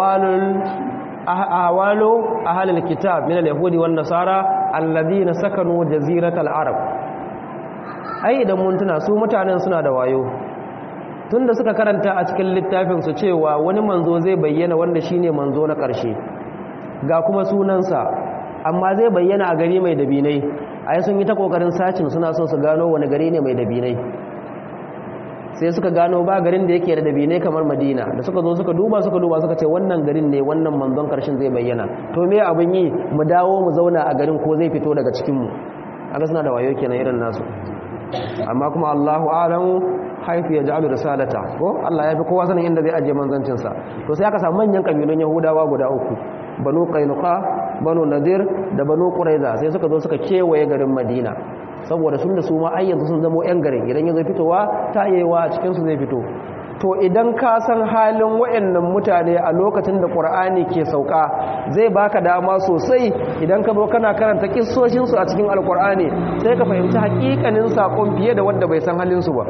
ahawalo ahalil kitab min al-yahudi wan nasara alladhina sakanu jaziratal arab ai idan mun tuna su mutanen suna da wayo tunda suka karanta a cikin littafin su cewa wani manzo zai bayyana wanda shine manzo na ƙarshe ga kuma sunansa amma zai bayyana a gari mai dabinai ai sun yi ta kokarin sacin suna so su gano wani gari ne mai dabinai sai suka gano ba garin da yake da dabinai kamar madina da suka zo suka duba suka duba suka ce wannan garin ne wannan manzon karshen zai bayyana to me abin yi mu dawo mu zauna a garin ko zai fito daga cikinmu aka suna da wayo kenan irin nasu amma kuma Allahu a'lamu haifu ya ja'alu risalata ko Allah ya fi kowa sanin inda zai ajiye manzancin sa to sai aka samu manyan kabilun Yahudawa guda uku Banu Qainuqa Banu Nadir da Banu Quraiza sai suka zo suka kewaye garin Madina saboda sun da su ma ai yanzu sun zama yan garin idan ya zo fitowa ta yewa a cikin su zai fito to idan ka san halin wayannan mutane a lokacin da Qur'ani ke sauka zai baka dama sosai idan ka zo kana karanta kissoshin su a cikin Alqur'ani sai ka fahimci hakikanin sakon fiye da wanda bai san halin su ba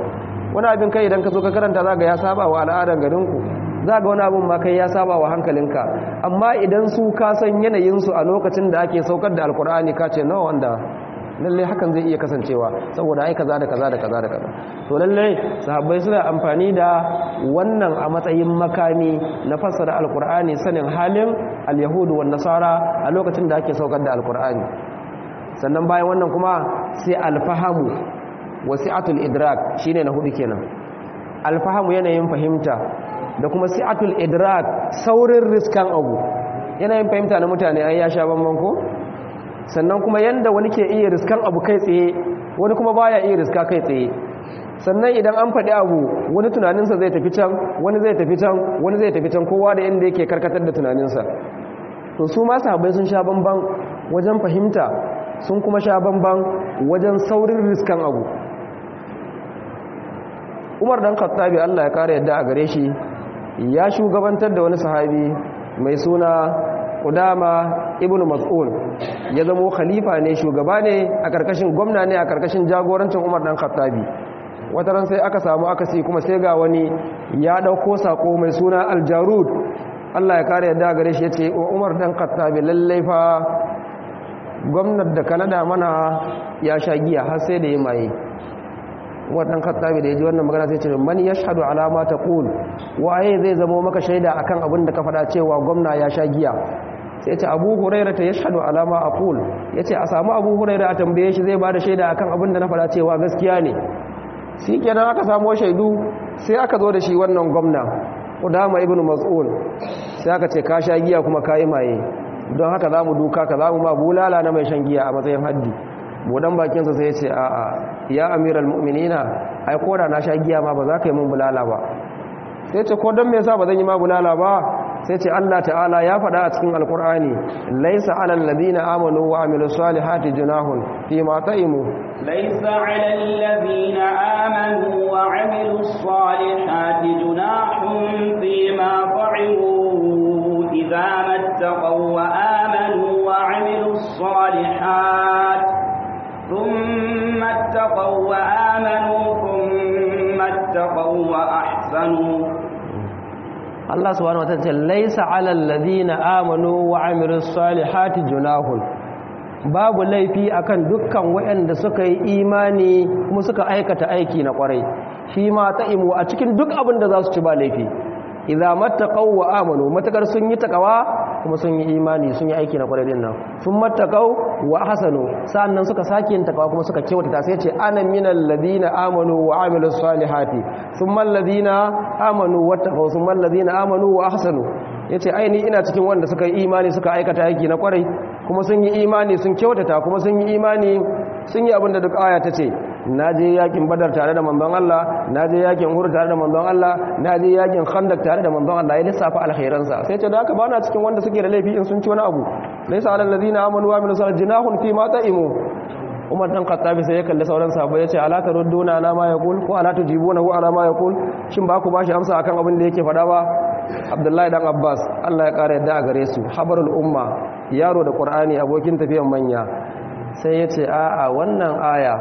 wani abin kai idan ka zo ka karanta za ga ya saba wa al'adar garinku za ga wani abin ma kai ya saba wa hankalinka amma idan su ka san yanayinsu a lokacin da ake saukar da alkur'ani ka ce nawa wanda lallai hakan zai iya kasancewa saboda ai kaza da kaza da kaza da kaza to lallai sahabbai suna amfani da wannan a matsayin makami na fassara alkur'ani sanin halin alyahudu wan nasara a lokacin da ake saukar da alkur'ani sannan bayan wannan kuma sai alfahamu wasi'atul idrak shine na hudu kenan alfahamu yanayin fahimta da kuma si'atul idrak saurin riskan abu yanayin fahimta na mutane ai ya sha bamban ko sannan kuma yanda wani ke iya riskan abu kai tsaye wani kuma baya iya riska kai tsaye sannan idan an faɗi abu wani tunaninsa zai tafi can wani zai tafi can wani zai tafi can kowa da inda yake karkatar da tunaninsa to su ma sahabbai sun sha bamban wajen fahimta sun kuma sha bamban wajen saurin riskan abu umar dan khattabi Allah ya kare yadda a gare shi ya shugabantar da wani sahabi mai suna Qudama ibn Mas'ud ya zamo khalifa ne shugaba ne a karkashin gwamna ne a karkashin jagorancin Umar dan Khattabi wata ran sai aka samu akasi kuma sai ga wani ya dauko sako mai suna Al-Jarud Allah ya kare yadda a gare shi yace Umar dan Khattabi lallai fa gwamnati da Canada mana ya sha giya har sai da yi maye wannan khattabi da ya ji wannan magana sai ce man yashhadu ala ma taqul waye zai zama maka shaida akan abin da ka faɗa cewa gwamna ya sha giya sai ce Abu Hurairah ta yashhadu ala ma aqul yace a samu Abu Hurairah a tambaye shi zai bada shaida akan abin da na faɗa cewa gaskiya ne shi kenan aka samu shaidu sai aka zo da shi wannan gwamna Udama ibn Mas'ud sai aka ce ka sha giya kuma kai maye don haka zamu duka ka zamu ma bulala na mai shan giya a matsayin haddi budan bakinsa sai ya ce a'a ya amiral mu'minina ai koda na sha giya ma ba za ka yi mun bulala ba sai ce ko don me yasa ba zan yi ma bulala ba sai ce Allah ta'ala ya faɗa a cikin alkur'ani laisa alal ladina amanu wa amilu salihati junahun fi ma ta'imu laisa alal ladina amanu wa amilu salihati junahun fi ma ta'imu idza mattaqaw wa amanu wa amilu salihati ثم اتقوا وآمنوا ثم اتقوا وأحسنوا Allah subhanahu wataala ce laisa alal ladina amanu wa amilus salihati junahun babu laifi akan dukkan waɗanda suka yi imani kuma suka aikata aiki na kwarai shi ma ta'imu a cikin duk abin da za su ci ba laifi idza mattaqaw wa amanu matakar sun yi takawa kuma sun yi imani sun yi aiki na kwarai din nan sun mattaqaw wa ahsanu sa'annan suka sake yin takawa kuma suka kyautata sai ce ana minal ladina amanu wa amilus salihati thumma alladina amanu wattaqaw thumma alladina amanu wa ahsanu yace ai ni ina cikin wanda suka yi imani suka aikata aiki na kwarai kuma sun yi imani sun kyautata kuma sun yi imani sun yi abin da duk aya ta ce na je yakin badar tare da manzon Allah na je yakin uhud tare da manzon Allah na je yakin khandak tare da manzon Allah ya lissafa alkhairansa sai ce da haka bana cikin wanda suke da laifi in sun ci wani abu laysa alal ladina amanu wa amilus salihati jinahun fi ma ta'imu Umar dan Khattabi sai ya kalli sauran sahabbai ya ce ala tarudduna ala ma yaqul ko ala tujibunahu ala ma yaqul shin ba ku bashi amsa akan abin da yake faɗa ba Abdullahi dan Abbas Allah ya kare yadda a gare su habarul umma yaro da Qur'ani abokin tafiyan manya sai ya ce a'a wannan aya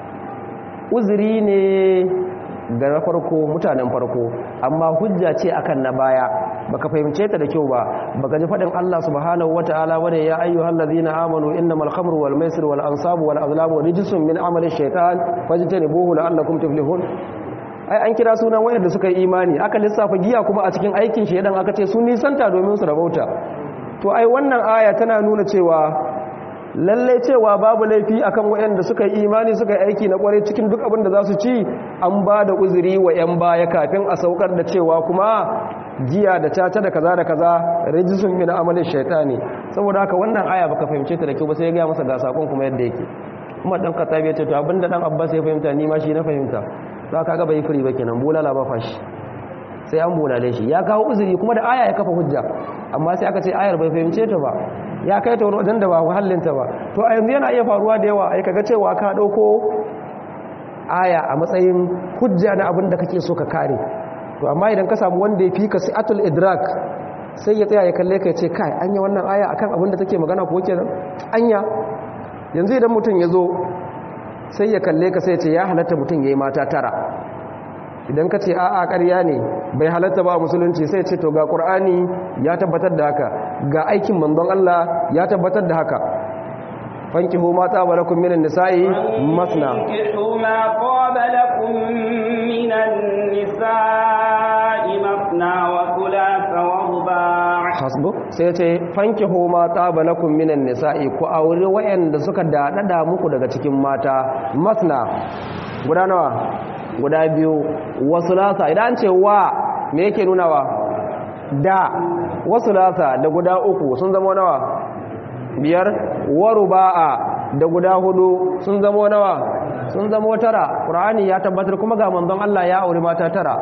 uzuri ne ga na farko mutanen farko amma hujja ce akan na baya baka fahimce ta da kyau ba baka ji fadin Allah subhanahu wataala wane ya ayyuhal ladina amanu innamal khamru wal maisir wal ansabu wal azlamu rijsun min amali shaytan fajtanibuhu la'allakum tuflihun ai an kira sunan wayanda suka yi imani aka lissafa giya kuma a cikin aikin shedan aka ce sun nisanta domin su rabauta to ai wannan aya tana nuna cewa lallai cewa babu laifi akan waɗanda suka yi imani suka yi aiki na kwarai cikin duk abin da za su ci an ba da uzuri wa 'yan baya kafin a saukar da cewa kuma jiya da caca da kaza da kaza rijisun min amalin shaitani saboda haka wannan aya baka fahimce ta da kyau ba sai ya ga masa ga sakon kuma yadda yake kuma dan katabi ya ce to abinda dan abbas ya fahimta ni ma shi na fahimta to aka ga bai firi ba kenan bulala ba fashi sai an bulale shi ya kawo uzuri kuma da aya ya kafa hujja amma sai aka ce ayar bai fahimce ta ba ya kai ta wani wajen da ba wahallinta ba to a yanzu yana iya faruwa da yawa ai kaga cewa ka dauko aya a matsayin hujja na abin da kake so ka kare to amma idan ka samu wanda ya fi ka si'atul idrak sai ya tsaya ya kalle ka ya ce kai anya wannan aya akan abin da take magana ko kenan anya yanzu idan mutum ya zo sai ya kalle ka sai ya ce ya halatta mutum ya yi mata tara idan ka ce a'a ƙarya ne bai halatta ba musulunci sai ce to ga ƙur'ani ya tabbatar da haka ga aikin manzon Allah ya tabbatar da haka fankihu ma taba lakum minan nisa'i masna fankihu ma taba lakum minan nisa'i masna wa thulatha wa ruba' hasbu sai ce fankihu ma taba lakum minan nisa'i ku aure wayanda suka dadada muku daga cikin mata masna guda nawa guda biyu wasu lasa idan ce wa me yake nunawa da wasu lasa da guda uku sun zama nawa biyar waru ba'a da guda hudu sun zama nawa sun zama tara ƙur'ani ya tabbatar kuma ga manzon Allah ya auri mata tara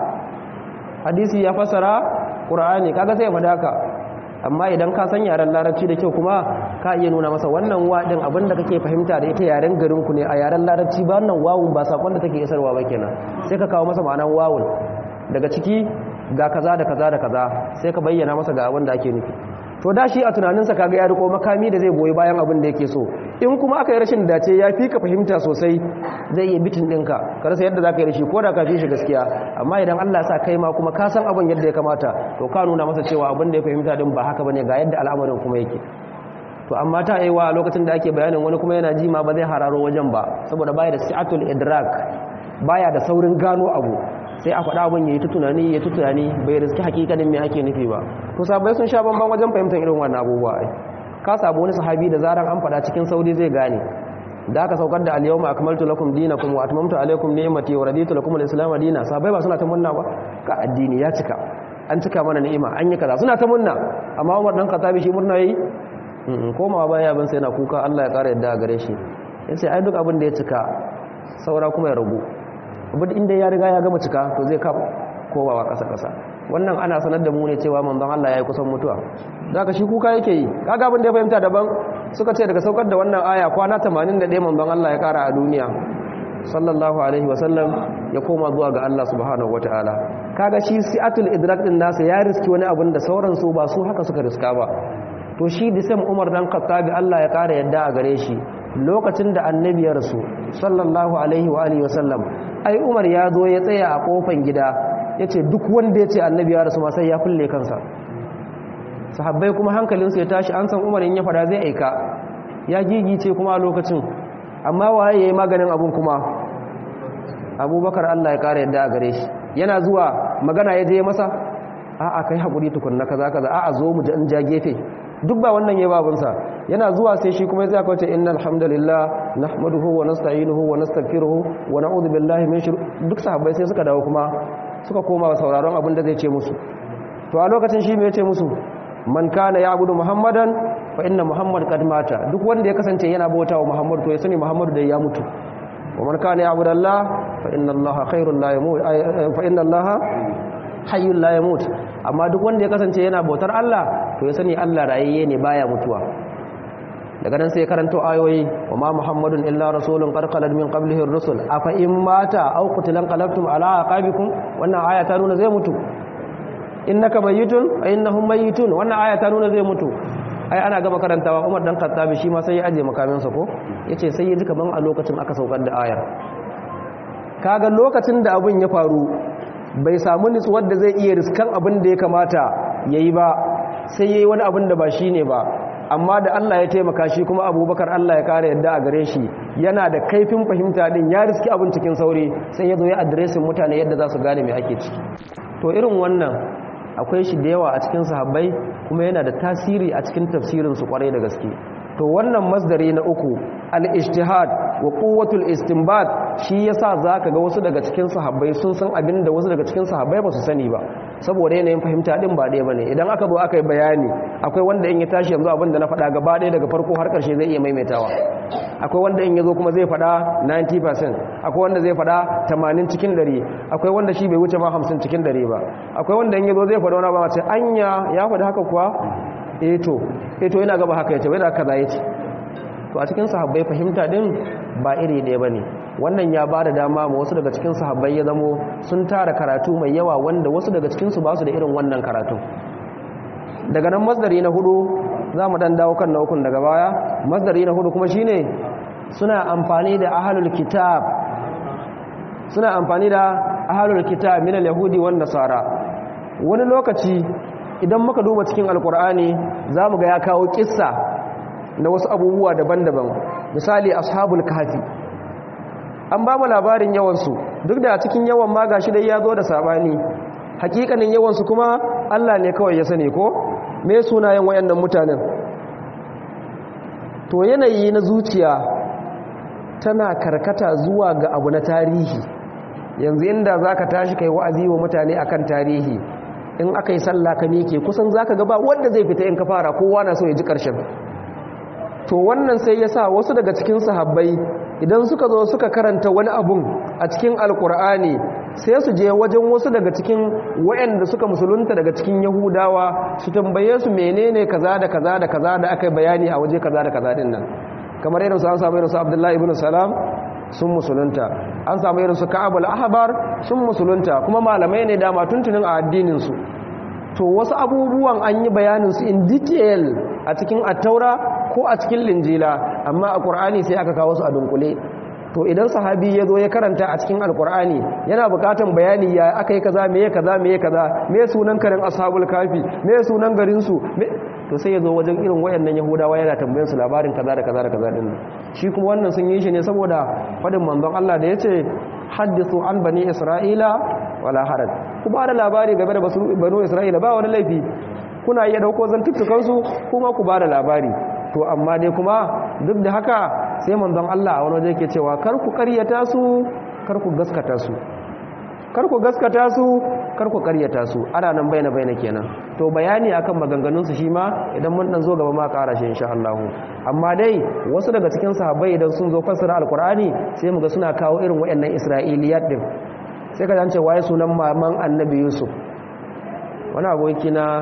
hadisi ya fasara ƙur'ani kaga sai ya faɗa ka amma idan ka san yaren larabci da kyau kuma ka iya nuna masa wannan waɗin abinda kake fahimta da ita yaren garinku ne a yaren larabci ba wannan wawun ba sakon da take isarwa ba kenan sai ka kawo masa ma'anan wawun daga ciki ga kaza da kaza da kaza sai ka bayyana masa ga abin da ake nufi to da shi a tunaninsa kaga ya riko makami da zai goyi bayan abin da yake so in kuma aka yi rashin dace ya fi ka fahimta sosai zai iya bitin ɗinka ka rasa yadda za ka yi da shi ko da ka fi shi gaskiya amma idan allah sa kai ma kuma ka san abin yadda ya kamata to ka nuna masa cewa abin da ya fahimta din ba haka bane ga yadda al'amarin kuma yake to amma ta yi wa lokacin da ake bayanin wani kuma yana ji ma ba zai hararo wajen ba saboda baya da si'atul idrak baya da saurin gano abu sai a faɗa abin ya yi ta tunani ya ta tunani bai riski hakikanin me ake nufi ba to sabai sun sha bamban wajen fahimtar irin wannan abubuwa ai ka samu wani sahabi da zaran an faɗa cikin sauri zai gane da aka saukar da al-yawma akmaltu lakum dinakum wa atmamtu alaykum ni'mati wa raditu lakum al-islam dinan sahabbai ba suna ta munna ba ka addini ya cika an cika mana ni'ima an yi kaza suna ta munna amma Umar dan Khattabi shi murna yayi komawa baya ban sai na kuka Allah ya kara yadda gare shi yace ai duk abin da ya cika saura kuma ya ragu abin inda ya riga ya gama cika to zai ka kowawa kasa kasa wannan ana sanar da mu ne cewa manzon Allah yayi kusan mutuwa daga shi kuka yake yi kaga abin da ya fahimta daban suka ce daga saukar da wannan aya kwana 81 manzon Allah ya kara a duniya sallallahu alaihi wasallam ya koma zuwa ga Allah subhanahu wataala kaga shi si'atul idrak din nasa ya riski wani abin da sauran su ba su haka suka riska ba to shi disam Umar dan Khattabi Allah ya kara yadda a gare shi lokacin da annabi ya rasu sallallahu alaihi wa alihi wasallam ai Umar ya zo ya tsaya a kofan gida yace duk wanda yace annabi ya rasu ma sai ya fulle kansa sahabbai kuma hankalinsu ya tashi an san Umar in ya fada zai aika ya gigice kuma a lokacin amma waye yayi maganin abun kuma abubakar Allah ya kare yadda a gare shi yana zuwa magana ya je masa a'a kai hakuri tukunna kaza kaza a'a zo mu in ja gefe duk ba wannan yayi babunsa yana zuwa sai shi kuma ya kace innal hamdalillah nahmaduhu wa nasta'inuhu wa nastaghfiruhu wa na'udhu billahi min shurur duk sahabbai sai suka dawo kuma suka koma sauraron abin da zai ce musu to a lokacin shi me ya ce musu man kana ya'budu muhammadan fa inna muhammad qad mata duk wanda ya kasance yana bautawa muhammad to ya sani muhammad da ya mutu wa man kana ya'budu allah fa inna allaha khairul la yamut fa inna allaha hayyul la yamut amma duk wanda ya kasance yana bautar allah to ya sani allah rayayye ne baya mutuwa daga nan sai karanto ayoyi wa ma muhammadun illa rasulun qad khalat min qablihi ar-rusul afa in mata aw qutilan qalabtum ala aqabikum wannan aya ta nuna zai mutu innaka mayyitun wa innahum mayyitun wannan aya ta nuna zai mutu ai ana gaba karantawa Umar dan Khattabi shi ma sai ya aje makaminsa ko yace sai ya ji kaman a lokacin aka saukar da ayar kaga lokacin da abun ya faru bai samu nutsuwar da zai iya riskan abin da ya kamata yayi ba sai yayi wani abin da ba shine ba amma da Allah ya taimaka shi kuma Abubakar Allah ya kare yadda a gare shi yana da kaifin fahimta din ya riski abin cikin sauri sai ya zo ya addressin mutane yadda za su gane me ake ciki to irin wannan akwai shi da yawa a cikin sahabbai kuma yana da tasiri a cikin tafsirinsu kwarai da gaske to wannan masdari na uku al-ijtihad wa quwwatul istinbat shi yasa zaka ga wasu daga cikin sahabbai sun san abin da wasu daga cikin sahabbai ba su sani ba saboda yanayin fahimta din ba ɗaya bane idan aka zo aka yi bayani akwai wanda in ya tashi yanzu abin da na faɗa gaba ɗaya daga farko har ƙarshe zai iya maimaitawa akwai wanda in ya zo kuma zai faɗa 90% akwai wanda zai faɗa 80 cikin 100 akwai wanda shi bai wuce ma 50 cikin 100 ba akwai wanda in ya zo zai faɗa wani ba mace anya ya faɗi haka kuwa eto eto yana gaba haka yace wai da kaza yace to a cikin sahabbai fahimta din ba iri ɗaya bane wannan ya ba da dama ma wasu daga cikin sahabbai ya zamo sun tara karatu mai yawa wanda wasu daga cikin su ba su da irin wannan karatu daga nan masdari na hudu za mu dan dawo kan na ukun daga baya masdari na hudu kuma shine suna amfani da ahlul kitab suna amfani da ahlul kitab min al-yahudi wan nasara wani lokaci idan muka duba cikin alkur'ani zamu ga ya kawo kissa na wasu abubuwa daban-daban misali ashabul kahfi an ba mu labarin yawansu duk da cikin yawan ma gashi dai ya zo da sabani hakikanin yawansu kuma Allah ne kawai ya sani ko me sunayen wayannan mutanen to yanayi na zuciya tana karkata zuwa ga abu na tarihi yanzu inda zaka tashi kai wa'azi wa mutane akan tarihi in aka yi sallah ka miƙe kusan zaka ga ba wanda zai fita in ka fara kowa na so ya ji ƙarshen to wannan sai ya sa wasu daga cikin sahabbai idan suka zo suka karanta wani abun a cikin alkur'ani sai su je wajen wasu daga cikin wayanda suka musulunta daga cikin yahudawa su tambaye su menene kaza da kaza da kaza da aka bayani a waje kaza da kaza din nan kamar irin su an samu irin su abdullahi ibn salam sun musulunta an samu irin su ka'ab al-ahbar sun musulunta kuma malamai ne dama tuntunin a addinin su to wasu abubuwan an yi bayanin su in detail a cikin attaura ko a cikin linjila amma a ƙur'ani sai aka kawo su a dunkule to idan sahabi ya zo ya karanta a cikin alƙur'ani yana buƙatan bayani ya aka yi kaza meye kaza meye kaza me sunan karin ashabul kafi me sunan garin su to sai ya zo wajen irin wayannan yahudawa yana tambayar su labarin kaza da kaza da kaza din shi kuma wannan sun yi shi ne saboda fadin manzon Allah da yace hadithu an bani isra'ila wala haraj ku ba da labari game da banu isra'ila ba wani laifi kuna iya dauko zantuttukansu kuma ku ba da labari to amma dai kuma duk da haka sai manzon Allah a wani waje yake cewa kar ku karyata su kar ku gaskata su kar ku gaskata su kar ku karyata su ana nan baina baina kenan to bayani akan maganganun su shi ma idan mun dan zo gaba ma ƙara shi insha Allah amma dai wasu daga cikin sahabbai idan sun zo fassara alqur'ani sai muga suna kawo irin wayannan isra'iliyat din sai ka ce waye sunan maman annabi yusuf wani aboki na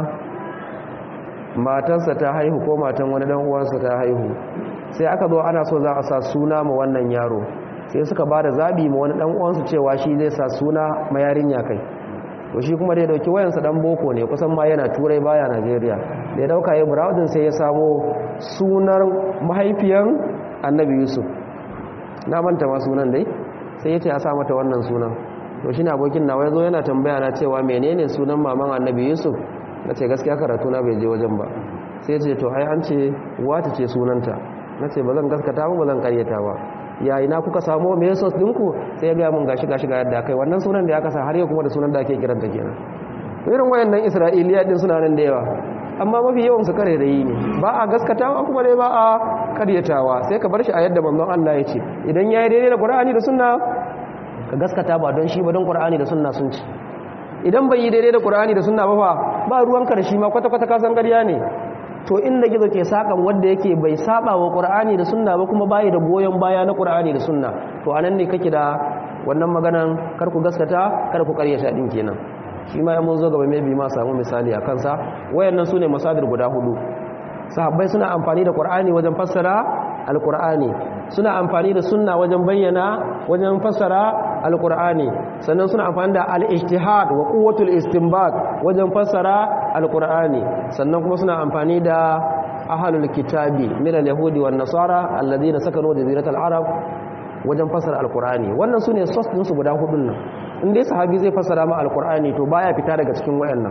matarsa ta haihu ko matan wani dan uwansa ta haihu sai aka zo ana so za a sa suna ma wannan yaro sai suka ba da zabi ma wani dan uwansu cewa shi zai sa suna ma yarinya kai to shi kuma da ya dauki wayansa dan boko ne kusan ma yana turai baya Najeriya da ya dauka ya browsing sai ya samo sunar mahaifiyan Annabi Yusuf na manta ma sunan dai sai ya ce a sa mata wannan sunan to shi na abokin nawa ya zo yana tambaya na cewa menene sunan maman Annabi Yusuf na ce gaskiya karatu na bai je wajen ba sai ce to ai an ce wata ce sunanta na ce ba zan gaskata ba ba zan karyata ba yayi na kuka samu me sos dinku sai ya ga mun gashi gashi ga yadda kai wannan sunan da ya kasa har yau kuma da sunan da ake kiranta kenan to irin wayannan isra'iliya din suna nan da yawa amma mafi yawan su kare da yi ne ba a gaskatawa kuma dai ba a karyatawa sai ka bar shi a yadda manzon Allah ya ce idan yayi daidai da Qur'ani da sunna ka gaskata ba don shi ba don Qur'ani da sunna sun ci idan bai yi daidai da Qur'ani da sunna ba fa ba ruwanka da shi ma kwata-kwata kasan ƙarya ne to inda gizo ke sakan wanda yake bai saba wa Qur'ani da sunna ba kuma bai da goyon baya na Qur'ani da sunna to anan ne kake da wannan maganan kar ku gaskata kar ku ƙaryata din kenan shi ma mun zo gaba mai bi ma samu misali a kansa wayannan sune masadir guda hudu sahabbai suna amfani da Qur'ani wajen fassara alqur'ani suna amfani da sunna wajen bayyana wajen fassara alqur'ani sannan suna amfani da al-ijtihad wa quwwatul istinbat wajen fassara alqur'ani sannan kuma suna amfani da ahlul kitabi min al-yahudi wan nasara alladhina sakanu jaziratal arab wajen fassara alqur'ani wannan sune source din su guda hudun nan in dai sahabi zai fassara ma alqur'ani to baya fita daga cikin wayannan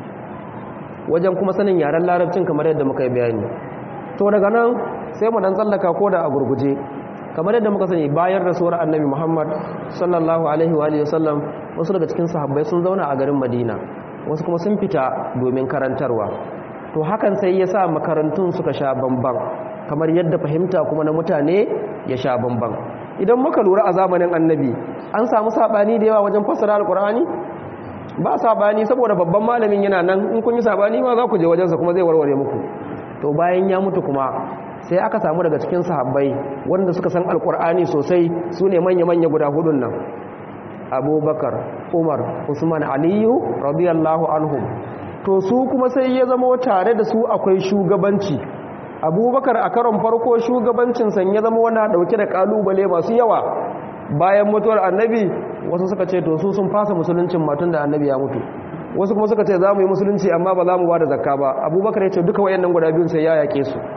wajen kuma sanin yaren larabcin kamar yadda muka yi bayani to daga nan sai mu dan tsallaka ko da a gurguje kamar yadda muka sani bayan rasuwar annabi muhammad sallallahu alaihi wa sallam wasu daga cikin sahabbai sun zauna a garin madina wasu kuma sun fita domin karantarwa to hakan sai ya sa makarantun suka sha bamban kamar yadda fahimta kuma na mutane ya sha bamban idan muka lura a zamanin annabi an samu sabani da yawa wajen fassara alkur'ani ba sabani saboda babban malamin yana nan in kun yi sabani ma za ku je wajensa kuma zai warware muku to bayan ya mutu kuma sai aka samu daga cikin sahabbai wanda suka san alkur'ani sosai su ne manya-manya guda hudun nan abubakar umar usman aliyu radiyallahu anhum to su kuma sai ya zama tare da su akwai shugabanci abubakar a karon farko shugabancinsa ya zama wana dauke da kalubale masu yawa bayan mutuwar annabi wasu suka ce to su sun fasa musuluncin matun da annabi ya mutu wasu kuma suka ce za mu yi musulunci amma ba za mu ba da zakka ba abubakar ya ce duka wayannan guda biyun sai ya yake su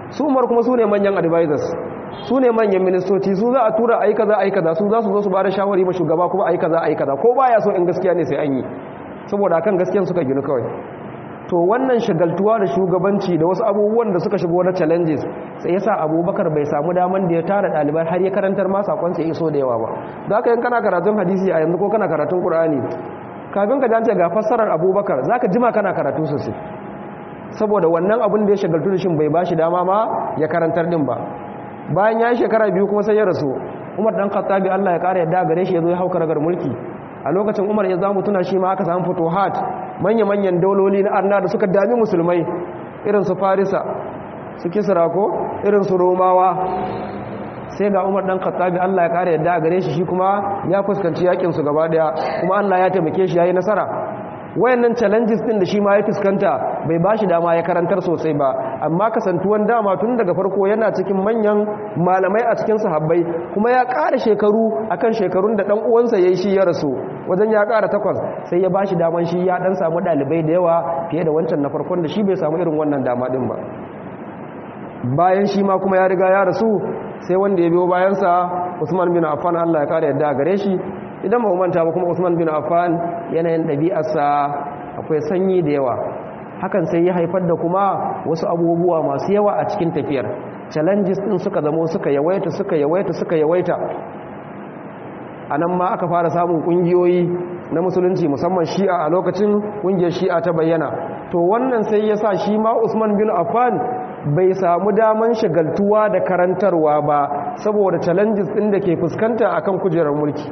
su umar kuma su ne manyan advisors su ne manyan ministoci su za a tura a yi kaza a yi kaza su za su zo su ba da shawari ma shugaba kuma a yi kaza a yi kaza ko baya so in gaskiya ne sai an yi saboda kan gaskiyan suka ginu kawai to wannan shagaltuwa da shugabanci da wasu abubuwan da suka shigo na challenges sai yasa abubakar bai samu daman da ya tara ɗalibai har ya karantar ma sakonsa ya iso da yawa ba za ka yin kana karatun hadisi a yanzu ko kana karatun ƙur'ani kafin ka jance ga fassarar abubakar za ka jima kana karatu sosai saboda wannan abin da ya shagaltu da shi bai ba shi dama ma ya karantar din ba bayan ya yi shekara biyu kuma sai ya rasu umar dan khattabi Allah ya kara yadda gare shi ya zo ya hauka ragar mulki a lokacin umar ya zamu tuna shi ma aka samu futuhat manya-manyan dauloli na arna da suka dami musulmai irin su farisa su kisra ko irin su romawa sai ga umar dan khattabi Allah ya kara yadda gare shi shi kuma ya fuskanci yakin su gaba daya kuma Allah ya taimake shi yayi nasara wayannan challenges din da shi ma ya fuskanta bai ba shi dama ya karantar sosai ba amma kasantuwan dama tun daga farko yana cikin manyan malamai a cikin sahabbai kuma ya ƙara shekaru akan shekarun da dan uwansa yayi shi ya rasu wajen ya ƙara takwas sai ya ba shi daman shi ya dan samu dalibai da yawa fiye da wancan na farkon da shi bai samu irin wannan dama din ba bayan shi ma kuma ya riga ya rasu sai wanda ya biyo bayansa Usman bin Affan Allah ya kare yadda gare shi idan ba manta ba kuma Usman bin Affan yanayin ɗabi'arsa akwai sanyi da yawa hakan sai ya haifar da kuma wasu abubuwa masu yawa a cikin tafiyar challenges din suka zamo suka yawaita suka yawaita suka yawaita a nan ma aka fara samun ƙungiyoyi na musulunci musamman shi'a a lokacin ƙungiyar shi'a ta bayyana to wannan sai ya sa shi ma usman bin affan bai samu daman shagaltuwa da karantarwa ba saboda challenges ɗin da ke fuskanta akan kujerar mulki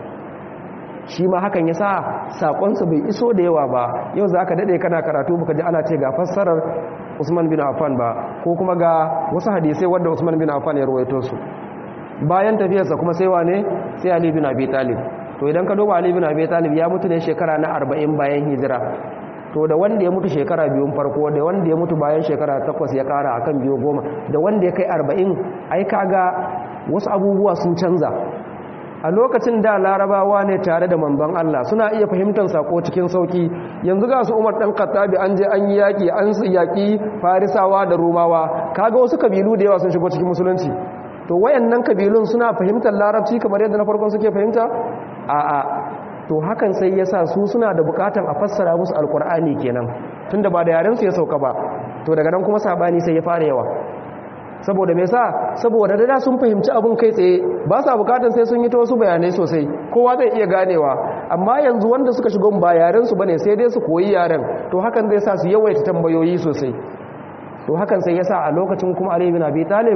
shi ma hakan ya sa saƙonsa bai iso da yawa ba yau za ka daɗe kana karatu baka ji ana ce ga fassarar usman bin affan ba ko kuma ga wasu hadisai wadda usman bin affan ya ruwaito su bayan tafiyarsa kuma sai wane sai ali bin abi talib to idan ka duba ali bin abi talib ya mutu ne shekara na 40 bayan hijira to da wanda ya mutu shekara biyun farko da wanda ya mutu bayan shekara takwas ya kara akan biyu goma da wanda ya kai 40 ai kaga wasu abubuwa sun canza a lokacin da larabawa ne tare da manzon Allah suna iya fahimtar sako cikin sauki yanzu ga su Umar dan Khattabi an je an yi yaki an yaki Farisawa da Romawa kaga wasu kabilu da yawa sun shigo cikin musulunci to wayannan kabilun suna fahimtar larabci kamar yadda na farkon suke fahimta a'a to hakan sai yasa su suna da bukatan a fassara musu alkur'ani kenan tunda ba da yaren su ya sauka ba to daga nan kuma sabani sai ya fara yawa saboda me yasa saboda da sun fahimci abun kai tsaye ba sa bukatan sai sun yi ta wasu bayanai sosai kowa zai iya ganewa amma yanzu wanda suka shigo ba yaren su bane sai dai su koyi yaren to hakan zai sa su yawaita tambayoyi sosai to hakan sai yasa a lokacin kuma Ali bin Abi Talib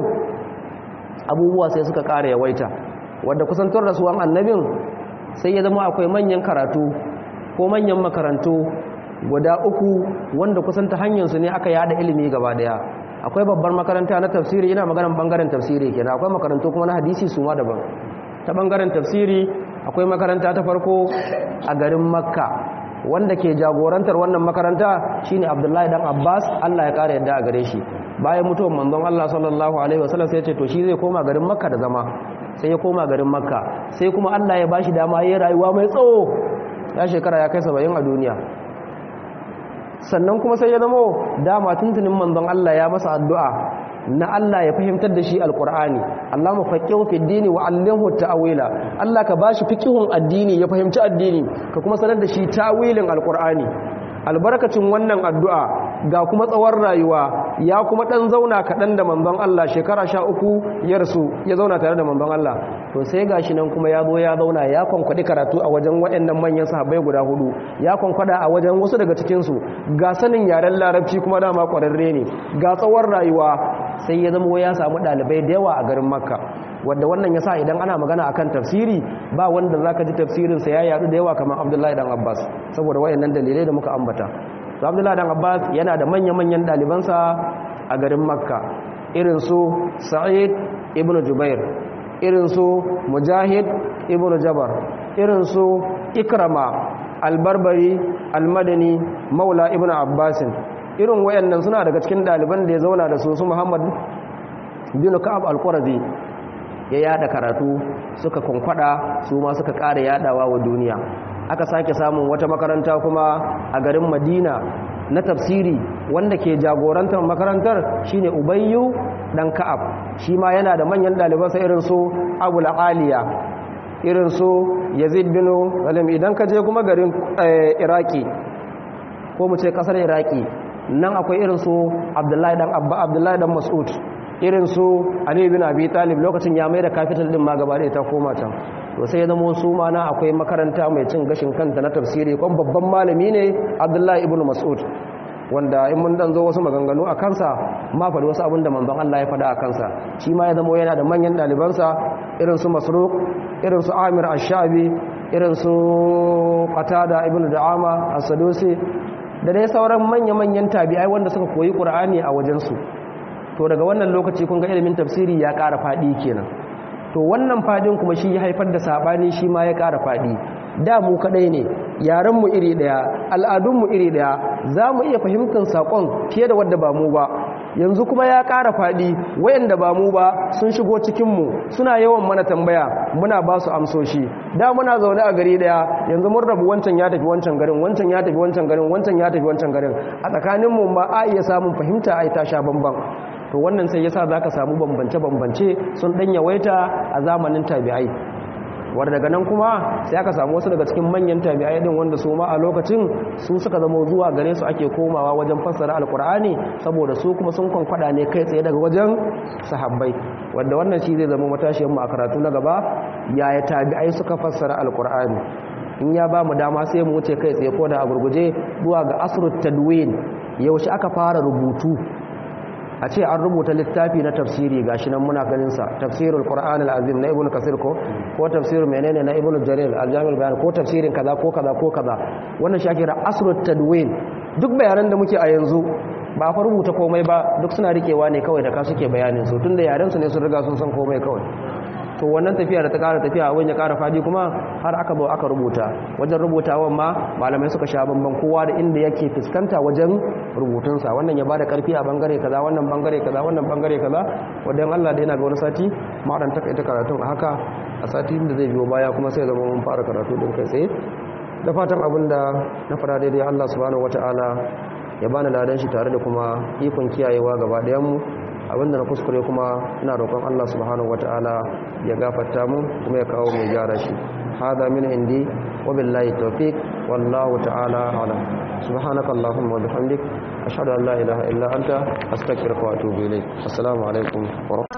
abubuwa sai suka ƙara yawaita wadda kusantar rasuwan annabin sai ya zama akwai manyan karatu ko manyan makarantu guda uku wanda kusanta hanyarsu ne aka yada ilimi gaba daya akwai babbar makaranta na tafsiri ina maganan bangaren tafsiri kenan akwai makarantu kuma na hadisi su ma daban ta bangaren tafsiri akwai makaranta ta farko a garin makka wanda ke jagorantar wannan makaranta shine abdullahi dan abbas allah ya kara yadda a gare shi bayan mutuwar manzon allah sallallahu alaihi wasallam sai ya ce to shi zai koma garin makka da zama sai ya koma garin makka sai kuma allah ya bashi dama ya rayuwa mai tsawo ya shekara ya kai saba'in a duniya sannan kuma sai ya zamo dama tuntunin manzon allah ya masa addu'a na Allah ya fahimtar da shi alkur'ani Allah mu faqihu fi dini wa allimhu ta'wila Allah ka bashi fiqihun addini ya fahimci addini ka kuma sanar da shi ta'wilin alkur'ani albarkacin wannan addu'a ga kuma tsawon rayuwa ya kuma dan zauna kaɗan da manzon Allah shekara sha uku ya rasu ya zauna tare da manzon Allah to sai gashi nan kuma ya zo ya zauna ya kwankwadi karatu a wajen waɗannan manyan sahabbai guda hudu ya kwankwada a wajen wasu daga cikinsu ga sanin yaren larabci kuma dama ƙwararre ne ga tsawon rayuwa sai ya zama ya samu ɗalibai da yawa a garin makka wadda wannan ya sa idan ana magana akan tafsiri ba wanda za ka ji tafsirinsa ya yadu da yawa kamar abdullahi dan abbas saboda wayannan dalilai da muka ambata to abdullahi dan abbas yana da manya-manyan ɗalibansa a garin makka irin su sa'id ibn jubair irin su mujahid ibn jabar irin su ikrama albarbari almadani maula ibn abbasin irin wayannan suna daga cikin ɗaliban da ya zauna da su su muhammad bin ka'ab al-qurazi ya yada karatu suka kunkwada su ma suka ƙara yadawa wa duniya aka sake samun wata makaranta kuma a garin madina na tafsiri wanda ke jagorantar makarantar shine ubayyu dan ka'ab shi ma yana da manyan ɗalibansa irin su abu aliya irin su yazid bin zalim idan ka je kuma garin iraki ko mu ce kasar iraki nan akwai irin su abdullahi dan abba abdullahi dan mas'ud irin su ali bin abi talib lokacin ya mai da capital din ma gaba da ta koma can to sai ya zama su ma na akwai makaranta mai cin gashin kanta na tafsiri kuma babban malami ne abdullahi ibn mas'ud wanda in mun dan zo wasu maganganu a kansa ma faɗi wasu abin da manzon Allah ya faɗa a kansa shi ma ya zama yana da manyan ɗalibansa irin su masruq irin su amir ash-shabi irin su qatada ibn da'ama as-sadusi da dai sauran manya-manyan tabi'ai wanda suka koyi qur'ani a wajensu to daga wannan lokaci kun ga ilimin tafsiri ya ƙara faɗi kenan to wannan faɗin kuma shi ya haifar da saɓani shi ma ya ƙara faɗi da mu kaɗai ne yarenmu iri ɗaya al'adunmu iri ɗaya za mu iya fahimtar saƙon fiye da wadda ba mu ba yanzu kuma ya ƙara faɗi wayanda ba mu ba sun shigo cikinmu suna yawan mana tambaya muna ba su amsoshi da muna zaune a gari ɗaya yanzu mun rabu wancan ya tafi wancan garin wancan ya tafi wancan garin wancan ya tafi wancan garin a tsakaninmu ma a iya samun fahimta a ta sha bamban to wannan sai yasa zaka samu bambance-bambance sun dan yawaita a zamanin tabi'ai wanda daga nan kuma sai aka samu wasu daga cikin manyan tabi'ai din wanda su ma a lokacin su suka zama zuwa gare su ake komawa wajen fassara alkur'ani saboda su kuma sun kwankwada ne kai tsaye daga wajen sahabbai wanda wannan shi zai zama matashiyar mu a karatu na gaba yaya tabi'ai suka fassara alkur'ani in ya ba mu dama sai mu wuce kai tsaye ko da a gurguje zuwa ga asrut tadwin yaushe aka fara rubutu a ce an rubuta littafi na tafsiri gashi nan muna ganin sa tafsirul qur'an al-azim na ibnu kasir ko ko tafsir menene na ibnu jarir al-jami' bayan ko tafsirin kaza ko kaza ko kaza wannan shi ake kira asrut tadwin duk bayanan da muke a yanzu ba fa rubuta komai ba duk suna rikewa ne kawai da ka suke bayanin su tunda yaren su ne sun riga sun san komai kawai to wannan tafiya da ta ƙara tafiya wani ya ƙara fadi kuma har aka zo aka rubuta wajen rubutawan ma malamai suka sha bamban kowa da inda yake fuskanta wajen rubutunsa wannan ya bada karfi a bangare kaza wannan bangare kaza wannan bangare kaza wadan Allah da yana ga wani sati ma dan taka ita karatun a haka a sati da zai biyo baya kuma sai zama mun fara karatu din kai tsaye da fatan abinda na fara daidai Allah subhanahu wataala ya bani ladan shi tare da kuma ikon kiyayewa gaba ɗayan mu abinda na kuskure kuma ina roƙon Allah subhanahu wata'ala ya gafarta mu kuma ya kawo mai gyara shi hada min indi wa billahi tawfiq wallahu ta'ala alam subhanaka allahumma wa bihamdik ashhadu an la ilaha illa anta astaghfiruka wa atubu ilayk assalamu alaikum wa